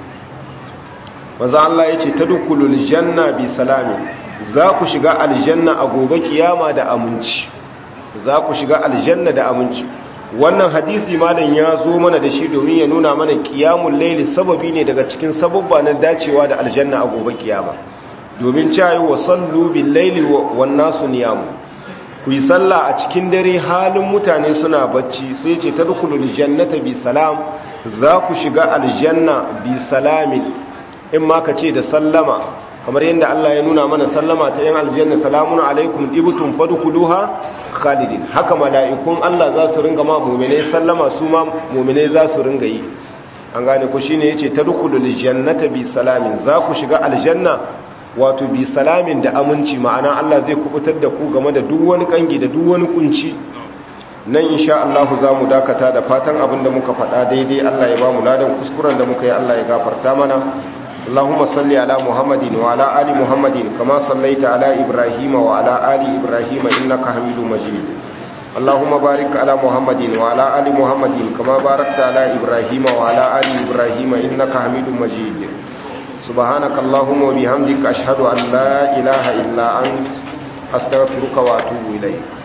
maza Allah ya ce tadkhulul janna bi salami za ku shiga aljanna a gobe kiyama da aminci za ku shiga aljanna da aminci wannan hadisi malam ya zo mana da shi domin ya nuna mana qiyamul layli sababi ne daga cikin sababba na dacewa da aljanna a gobe kiyama domin cewa wa sallu bil layli wan nasu niyam ku yi sallah a cikin dare halin mutane suna bacci sai ce tadkhulul jannata bi salam za ku shiga aljanna bi salamin in ma ka ce da sallama kamar yadda Allah ya nuna mana sallama ta yan aljanna salamun alaikum ibtum fadkhuluha khalidin haka mala'ikun Allah za su ringa ma mu'minai sallama su ma mu'minai za su ringa yi an gane ku shine yace tadkhulul jannata bi salamin za ku shiga aljanna wato bi salamin da aminci ma'ana Allah zai kubutar da ku game da duk wani kangi da duk wani kunci nan insha Allah za mu dakata da fatan abin da muka faɗa daidai Allah ya ba mu ladan kuskuren da muka yi Allah ya gafarta mana اللهم صل على محمد وعلى آل محمد كما صليت على إبراهيم وعلى آل إبراهيم إنك حميد مجيد اللهم بارك على محمد وعلى آل محمد كما باركت على إبراهيم وعلى آل إبراهيم إنك حميد مجيد سبحانك اللهم وبحمدك أشهد أن لا إله إلا أنت astaghfiruka wa atubu ilaik